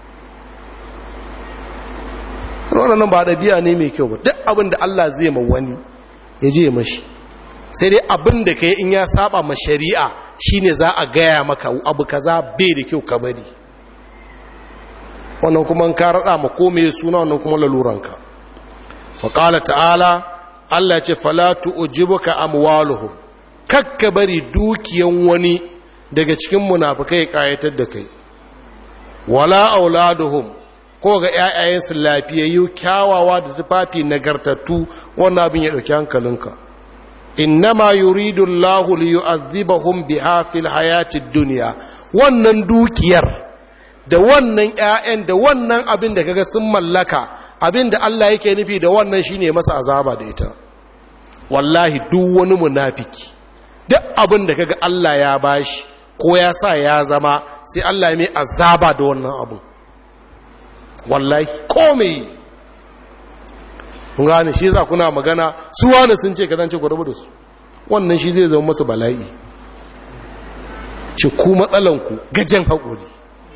wannan ba ɗabi'a ne mai kyau ba duk abin da Allah zai ma wani ya je mashi sai dai abin da ka yi in ya saba ma shari'a shine za a gaya maka abu kaza bai da kyau ka bari wannan kuma ka raɗa ma kome suna wannan kuma laluranka faƙala ta'ala Allah ce falatu ujibuka amwaluhum kakka bari dukiyan wani daga cikin munafikai kayatar da kai wala auladuhum ko ga ‘ya'yayensu lafiyayyu kyawawa da tufafi nagartattu wannan abin ya ɗauki hankalinka innama yuridu Allahu li yu'adhibahum biha fil hayatid dunya wannan dukiyar da wannan ‘ya'yan da wannan abin da kaga sun mallaka abin da Allah yake nufi da wannan shine masa azaba da ita wallahi duk wani munafiki duk abin da kaga Allah ya bashi ko ya sa ya zama sai Allah ya mai azaba da wannan abin wallahi komai kun gane shi za kuna magana su wani sun ce kazance ku rabu da su wannan shi zai zama masu bala'i ce ku matsalanku gajen haƙuri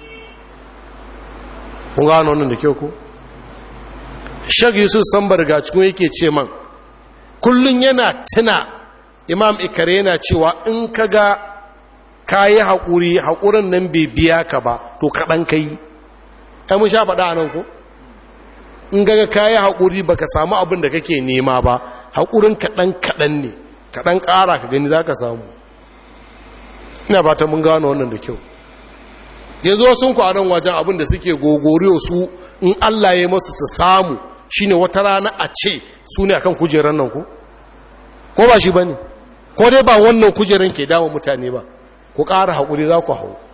kun gane wannan da kyau ku shag yusuf sambar ga cikin yake ce man kullum yana tuna imam ikare yana cewa in ka ga ka yi haƙuri haƙurin nan bai biya ka ba to kaɗan ka yi ai mun sha faɗa a nan ko in gaga kayi haƙuri ba ka samu abin da kake nema ba haƙurin kaɗan kaɗan ne kaɗan ƙara ka gani za ka samu ina ba ta mun gano wannan da kyau yanzu sun ku a nan wajen abin da suke gogoriyo su in allah ya masu su samu shine wata rana a ce su ne akan kujerar nan ko ko ba shi ba ne ko dai ba wannan kujerar ke dama mutane ba ku ƙara haƙuri za ku hau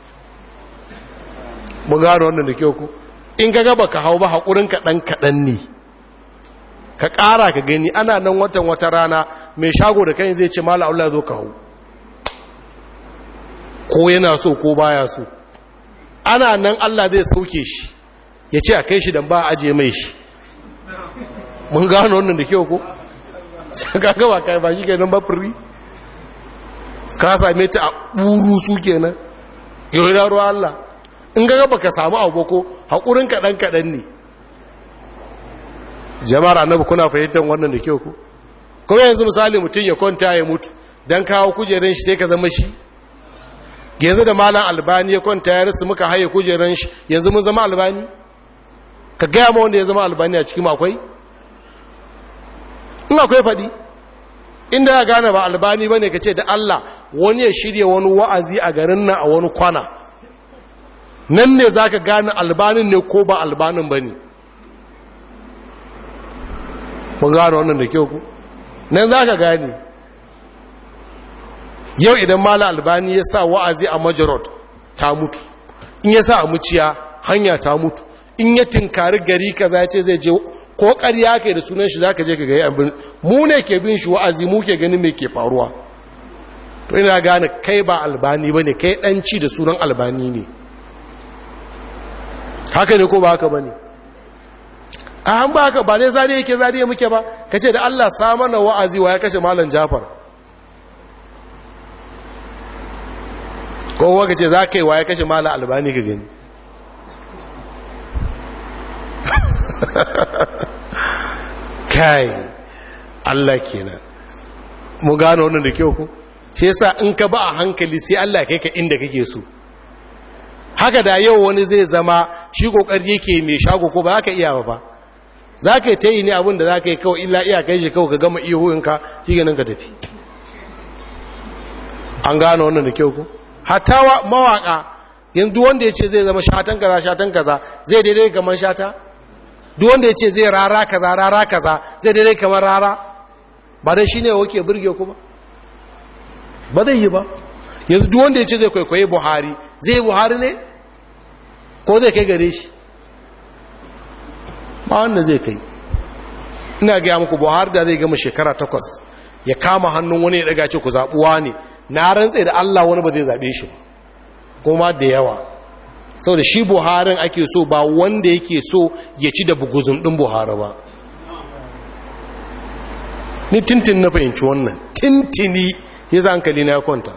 mun gano wannan da kyau ku in ka gaba ka hau ba haƙurin kaɗan kaɗan ne ka ƙara ka gani ana nan watan wata rana mai shago da kai zai ce mala Allah zo ka hau ko yana so ko baya so ana nan Allah zai sauke shi ya ce a kai shi don ba a aje mai shi mun gano wannan da kyau ko ka gaba kai ba shi kenan ba firi ka same ta a ɓuru su kenan yau da ruwa Allah in ga ba ka samu abu ko haƙurin kaɗan kaɗan ne jama'ar annabi kuna fahimtar wannan da kyau ku kuma yanzu misali mutum ya kwanta ya mutu don kawo kujeran shi sai ka zama shi yanzu da malam albani ya kwanta ya rasu muka haye kujeran shi yanzu mun zama albani ka gaya ma wanda ya zama albani a cikin akwai in akwai faɗi inda ya gane ba albani ba ne ka ce da allah wani ya shirya wani wa'azi a garin nan a wani kwana nan ne za ka gane albanin ne ko ba albanin ba ne mun gane wannan da kyau ku nan za ka gane yau idan mala albani ya sa wa'azi a majarot ta mutu in ya sa a muciya hanya ta mutu in ya tinkari gari kaza ce zai je ko ƙarya kai da sunan shi zaka je ka ga abin mu ne ke bin shi wa'azi mu ke ganin me ke faruwa to ina gane kai ba albani bane kai ɗanci da sunan albani ne haka ne ko ba haka bane a an ba haka ba ne zari yake zari muke ba kace da Allah sa mana wa'azi wa ya kashe malam Jafar ko waka ce za ka yi wa ya kashe malam albani ka gani kai Allah kenan mu gano wannan da kyau ku shi yasa in ka ba a hankali sai Allah kai ka inda kake so haka da yau wani zai zama shi kokari yake mai shago ko ba ka iya ba za ka yi ta yi ne abin da za ka yi kawai illa iya kai shi kawai ka gama ihuhinka shi ganin ka tafi an gano wannan da kyau ku hatta mawaka yanzu wanda ya ce zai zama shatan kaza shatan kaza zai daidai kamar shata duk wanda ya ce zai rara kaza rara kaza zai daidai kamar rara ba dai shine wake burge ku ba ba zai yi ba yanzu duk wanda ya ce zai kwaikwaye buhari zai buhari ne ko zai kai gare shi ba wanda zai kai ina gaya muku buhari da zai gama shekara takwas ya kama hannun wani ya daga ce ku zaɓuwa ne na rantse da allah wani ba zai zaɓe shi kuma da yawa sau da shi buharin ake so ba wanda yake so ya ci da buguzun ɗin buhari ba ni tintin na fahimci wannan tintini ya za hankali na ya kwanta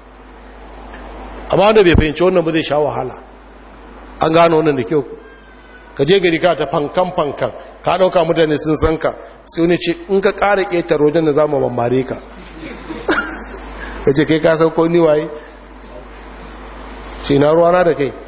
amma wanda bai fahimci wannan ba zai sha wahala an gano wannan da kyau ka je gari ka ta fankan fankan ka ɗauka mutane sun san ka sai wani ce in ka ƙara ƙetar wajen da za mu mamare ka ya ce kai ka sauko ni waye ce na ruwana da kai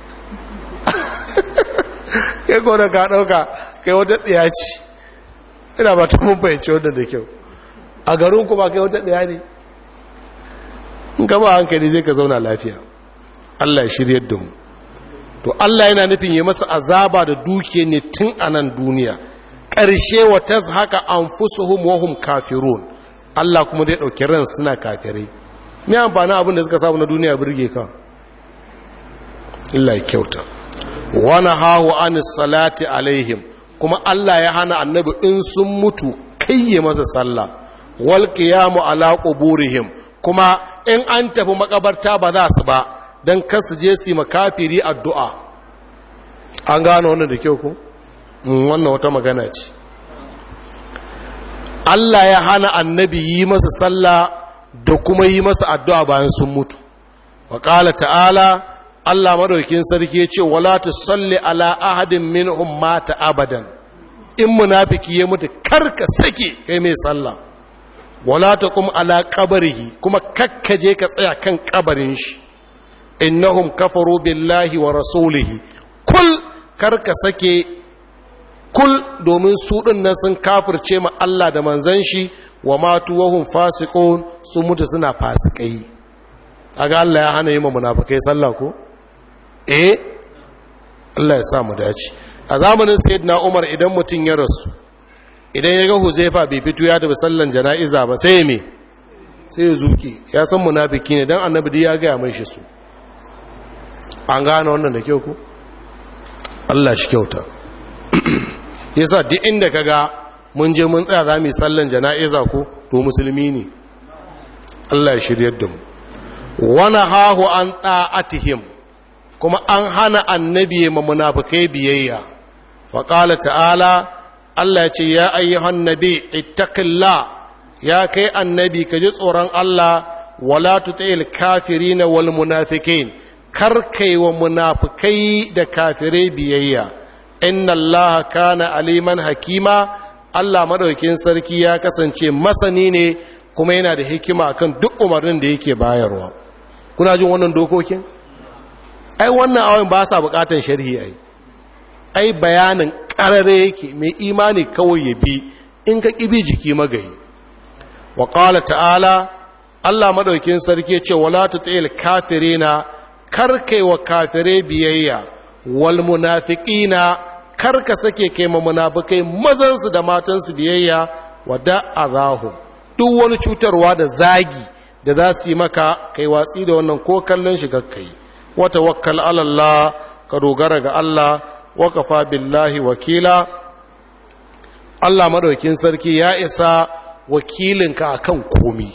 kai ko da ka ɗauka kai wata tsaya ce ina ba ta mun fahimci wadda da kyau a garin kuma kai wata ɗaya ne in ka ba hankali zai ka zauna lafiya Allah ya shirya da mu to Allah yana nufin yi masa azaba da dukiya ne tun a nan duniya ƙarshe wa ta haka an fusuhum wahum kafirun Allah kuma dai ɗauki ran suna kafirai me amfani abin da suka samu na duniya birge ka Allah ya kyauta wani hahu an salati alaihim kuma Allah ya hana annabi in sun mutu kayye masa sallah wal qiyamu ala quburihim kuma in an tafi makabarta ba za su ba dan kar su je su makafiri addu'a an gano wannan da kyau ko wannan wata magana ce Allah ya hana annabi yi masa sallah da kuma yi masa addu'a bayan sun mutu wa qala ta'ala Allah madaukin sarki ya ce wala tusalli ala ahadin minhum mata abadan in munafiki ya mutu karka sake kai mai sallah wala taqum ala qabrihi kuma kakkaje ka tsaya kan kabarin shi innahum kafaru billahi wa rasulihi kul karka sake kul domin su nan sun kafirce ma Allah da manzon shi wa matu wahum fasiqun sun mutu suna fasikai kaga Allah ya hana yi ma munafikai sallah ko eh Allah ya sa mu dace a zamanin sayyidina Umar idan mutum ya rasu idan ya ga Huzaifa bai fito ya tafi sallan jana'iza ba sai me sai ya zuki ya san munafiki ne dan annabi ya ga mai shi su an gane wannan da kyau ku Allah shi kyauta yasa duk inda kaga mun je mun tsaya zamu sallan jana'iza ko to musulmi ne Allah ya shiryar da mu wana hahu an ta'atihim kuma an hana annabi ma munafikai biyayya faƙala ta'ala Allah ya ce ya ayyuhan nabi ittaqillah ya kai annabi ka ji tsoron Allah wala tuti'il kafirin wal munafiqin kar kai wa munafikai da kafirai biyayya inna Allah kana aliman hakima Allah madaukin sarki ya kasance masani ne kuma yana da hikima akan duk umarnin da yake bayarwa kuna jin wannan dokokin ai wannan awon ba sa bukatan sharhi ai ai bayanin karare yake mai imani kawai ya bi in ka kibi jiki magayi wa qala ta'ala Allah madaukin sarki ce wala tutil kafirina karkai wa kafire biyayya wal munafiqina karka sake kai ma munafikai mazan su da matan su biyayya wa da'azahum duk wani cutarwa da zagi da za su yi maka kai watsi da wannan ko kallon shi kakkai wata wakkal alallah ka dogara ga Allah wa kafa billahi wakila Allah madaukin sarki ya isa wakilinka akan komi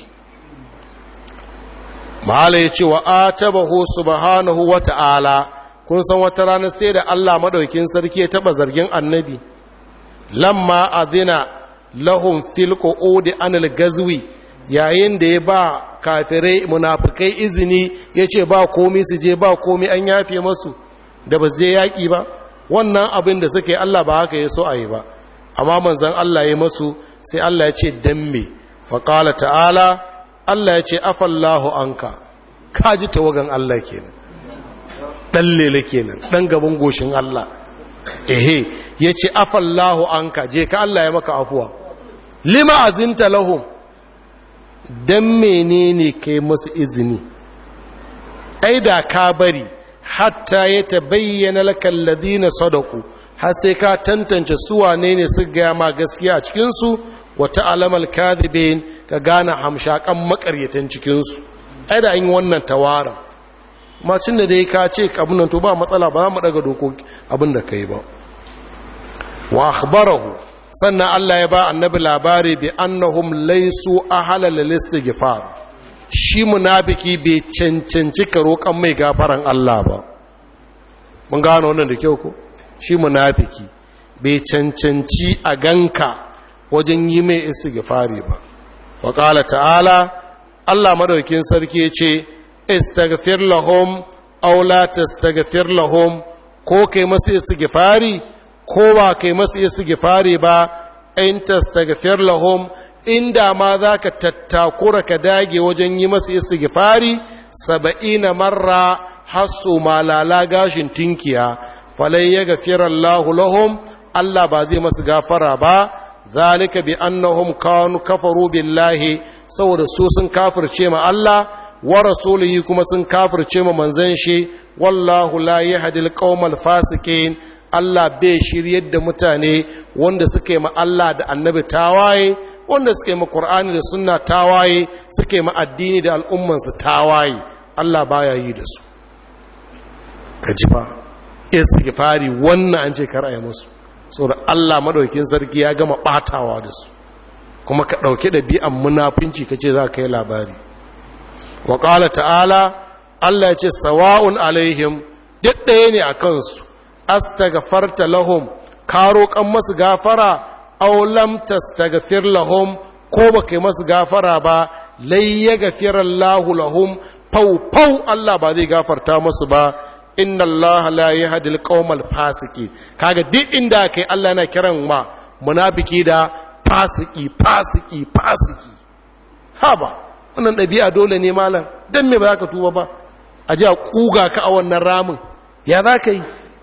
mahala ya ce wa atabahu subhanahu wa ta'ala kun san wata rana sai da Allah madaukin sarki ya taba zargin annabi lamma adina lahum fil qu'udi anil gazwi yayin da ya ba kafirai munafikai izini yace ba komai su je ba komai an yafe masu da ba zai yaki ba wannan abin da suke Allah ba haka ya so a yi ba amma manzon Allah ya masu sai Allah ya ce dan me fa qala ta'ala Allah ya ce afallahu anka kaji tawagan Allah kenan dan lele kenan dan gaban goshin Allah ehe ya ce afallahu an ka je ka Allah ya maka afuwa lima azinta lahum don menene kai masu izini ai da ka bari hatta ya ta bayyana lakan ladina sadaku har sai ka tantance su wane ne su gaya ma gaskiya a cikinsu wata alamal kadibin ka gane hamshakan makaryatan cikinsu ai da an yi wannan tawaran macin da dai ka ce abinan to ba matsala ba za mu daga dokoki abin da ka yi ba wa akhbarahu sannan Allah ya ba annabi labari bi annahum laysu ahala lil istighfar shi munafiki bai cancanci ka roƙan mai gafaran Allah ba mun gano wannan da kyau ko shi munafiki bai cancanci a ganka wajen yi mai istighfari ba wa qala ta'ala Allah madaukin sarki ya ce istaghfir lahum aw la tastaghfir lahum ko kai masu istighfari ko ba kai masu istighfari ba in tastaghfir lahum inda ma zaka tattakura ka dage wajen yi masu istighfari saba'ina marra hasu malala gashin tinkiya falai ya gafira Allah lahum Allah ba zai masu gafara ba zalika bi annahum kanu kafaru billahi saboda su sun kafirce ma Allah wa rasulihi kuma sun kafirce ma manzon shi wallahu la yahdi alqawmal fasikin Allah bai shiryar da mutane wanda suke ma Allah da annabi tawaye wanda suke ma Qur'ani da sunna tawaye suke ma addini da al'ummansu tawaye Allah baya yi da su kaji fa istighfari wannan an ce kar ayi musu saboda Allah madaukin sarki ya gama batawa da su kuma ka dauke da bi'an munafinci kace za ka yi labari wa qala ta'ala Allah ya ce sawa'un alaihim duk ɗaya ne a kansu astaghfarta lahum ka roƙan masu gafara aw lam tastaghfir lahum ko baka masu gafara ba lai ya gafira Allahu lahum fau fau Allah ba zai gafarta masu ba inna Allah la yahdi al-qawmal fasiki kaga duk inda kai Allah yana kiran ma munafiki da fasiki fasiki fasiki haba wannan ɗabi'a dole ne malam dan me ba za ka tuba ba a ji a kuga ka a wannan ramin ya za ka yi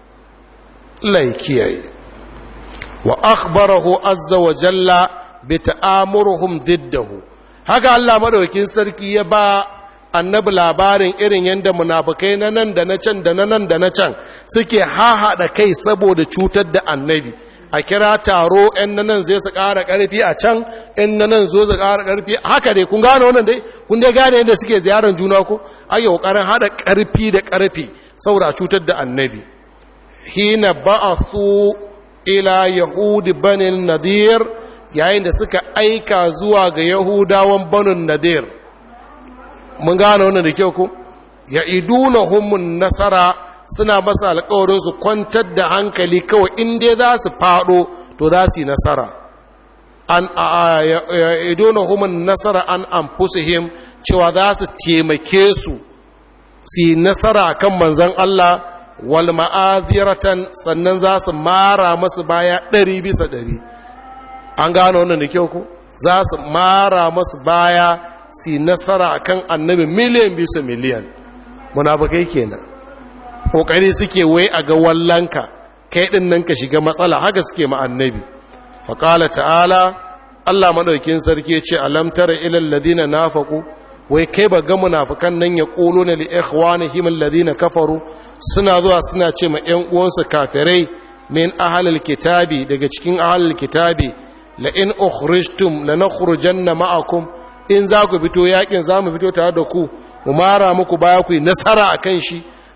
Allah ya kiyaye wa akhbarahu azza wa jalla bi ta'amuruhum diddahu haka Allah madaukakin sarki ya ba annabi labarin irin yadda munafukai na nan da na can da na nan da na can suke hahaɗa kai saboda cutar da annabi a kira taro ‘yan na nan zai su ƙara ƙarfi a can ‘yan na nan zo su ƙara ƙarfi haka dai kun gane wannan dai kun dai gane yadda suke ziyarar juna ko ake ƙoƙarin haɗa ƙarfi da ƙarfi saboda cutar da annabi hina ba'athu ila yahudi banin nadir yayin da suka aika zuwa ga yahudawan banin nadir mun gane wannan da kyau ku ya iduna humun nasara suna masa alkawarin su kwantar da hankali kawai inda za su fado to za su yi nasara an ya iduna humun nasara an anfusihim cewa za su taimake su su yi nasara kan manzan Allah wal ma'aziratan sannan za su mara masu baya ɗari bisa ɗari an gano wannan da kyau ku za su mara masu baya si nasara akan annabi miliyan bisa miliyan munafikai kenan kokari suke wai a ga wallanka kai din nan ka shiga matsala haka suke ma annabi faqala ta'ala Allah madaukin sarki ce alam tara ilal ladina nafaqu wai kai ba ga munafikan nan ya quluna li ikhwanihim alladhina kafaru suna zuwa suna ce ma ƴan uwansu kafirai min ahlil kitabi daga cikin ahlil kitabi la in ukhrijtum lanakhrujanna ma'akum in za ku fito yakin za mu fito tare da ku mu mara muku baya ku yi nasara a kan shi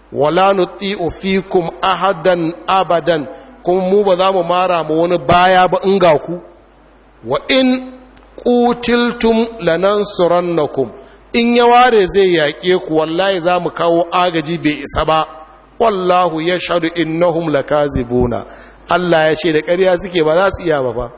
wala nuti'u fikum ahadan abadan kuma mu ba za mu mara mu wani baya ba in ga ku wa in qutiltum lanansurannakum in ya ware zai yaƙe ku wallahi za mu kawo agaji bai isa ba wallahu yashhadu innahum lakazibuna Allah ya ce da ƙarya suke ba za su iya ba ba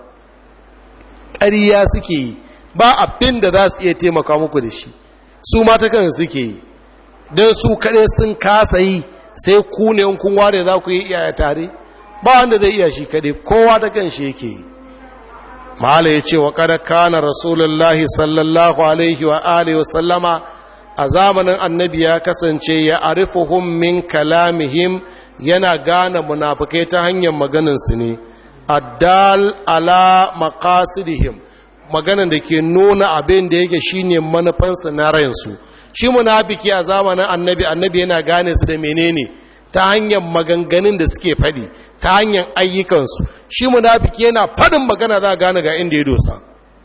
ƙarya suke yi ba abin da za su iya taimaka muku da shi su mata kan suke yi don su kaɗai sun kasa yi sai ku ne kun ware za ku yi iya tare ba wanda zai iya shi kaɗai kowa ta kan shi yake yi mahala ya ce wa kada kana rasulullahi sallallahu alaihi wa alihi sallama a zamanin annabi ya kasance ya arifuhum min kalamihim yana gane munafukai ta hanyar maganinsu ne addal ala maqasidihim maganan da ke nuna abin da yake shine manufansa na rayansu shi munafiki a zamanin annabi annabi yana gane su da menene ta hanyar maganganun da suke faɗi ta hanyar ayyukansu shi munafiki yana faɗin magana za a gane ga inda ya dosa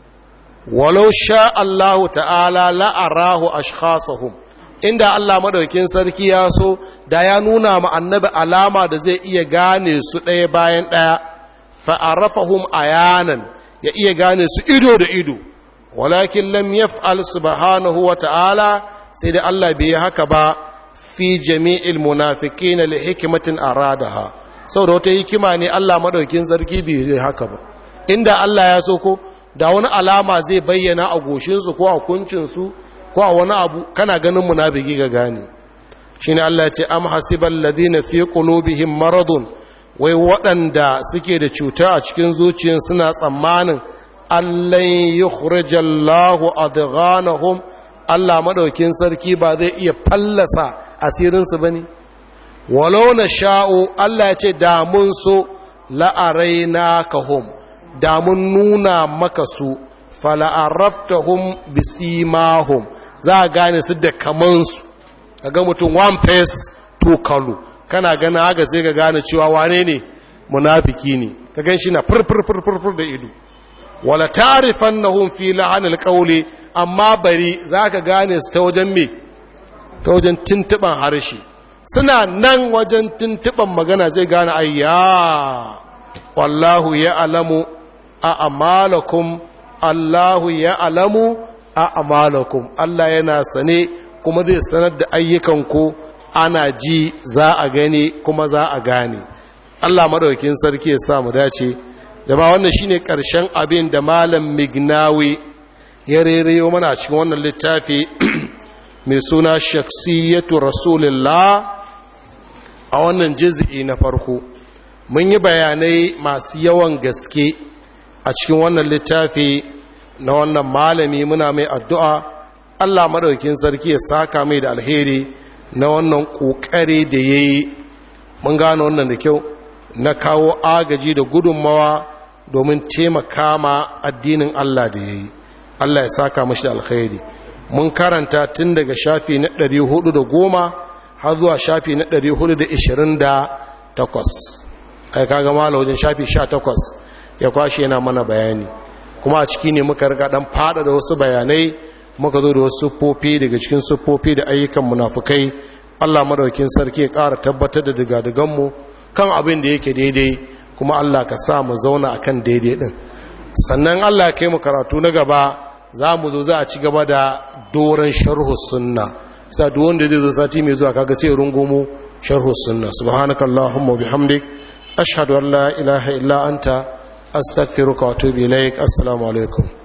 walau sha Allahu ta'ala la'arahu ashkhasahum inda Allah madaukin sarki ya so da ya nuna ma annabi alama da zai iya gane su ɗaya bayan ɗaya fa'arafahum ayanan ya iya gane su ido da ido walakin lam yaf'al subhanahu wa ta'ala sai da Allah bai yi haka ba fi jami'il munafiqin li hikmatin aradaha saboda wata hikima ne Allah madaukin sarki bai yi haka ba inda Allah ya so ko da wani alama zai bayyana a goshin su ko a kuncin su ko a wani abu kana ganin munafiki ga gane shine Allah ya ce am hasibal ladina fi qulubihim maradun wai waɗanda suke da cuta a cikin zuciyar suna tsammanin allan yukhrijallahu adghanahum Allah madaukin sarki ba zai iya fallasa asirinsu bane walau na sha'u Allah ya ce da mun so la'araina kahum da mun nuna maka su fala'araftahum bisimahum za a gane su da kamansu ga mutum one face two color kana gana haka sai ka gane cewa wane ne munafiki ne ka gan shi na furfurfurfur da ido wala tarifan na hun fi la'anil ƙaule amma bari za ka gane su ta wajen me ta wajen tuntuɓan harshe suna nan wajen tuntuɓan magana zai gane ayya wallahu ya alamu a amalakum allahu ya alamu a amalakum allah yana sane kuma zai sanar da ayyukanku ana ji za a gani kuma za a gane Allah madaukakin sarki ya sa mu dace jama'a wannan shine karshen abin da malam Mignawi ya rereyo mana cikin wannan littafi mai suna shaksiyatu rasulullah a wannan juz'i na farko mun yi bayanai masu yawan gaske a cikin wannan littafi na wannan malami muna mai addu'a Allah madaukakin sarki ya saka mai da alheri na wannan ƙoƙari da ya yi mun gano wannan da kyau na kawo agaji da gudunmawa domin taimaka ma addinin Allah da ya yi Allah ya saka mashi da alkhairi mun karanta tun daga shafi na 410 har zuwa shafi na 428 kai kaga mala wajen shafi 18 ya kwashe yana mana bayani kuma a ciki ne muka riga dan fada da wasu bayanai muka zo da wasu siffofi daga cikin siffofi da ayyukan munafukai Allah madaukin sarki ya ƙara tabbatar da digadiganmu kan abin da yake daidai kuma Allah ka sa mu zauna akan daidai din sannan Allah ya kai mu karatu na gaba za mu zo za a ci gaba da doron sharhu sunna sai duk wanda zai zo sati mai zuwa kaga sai rungumo sharhu sunna subhanakallahumma bihamdik ashhadu an la ilaha illa anta astaghfiruka wa atubu ilaik assalamu alaikum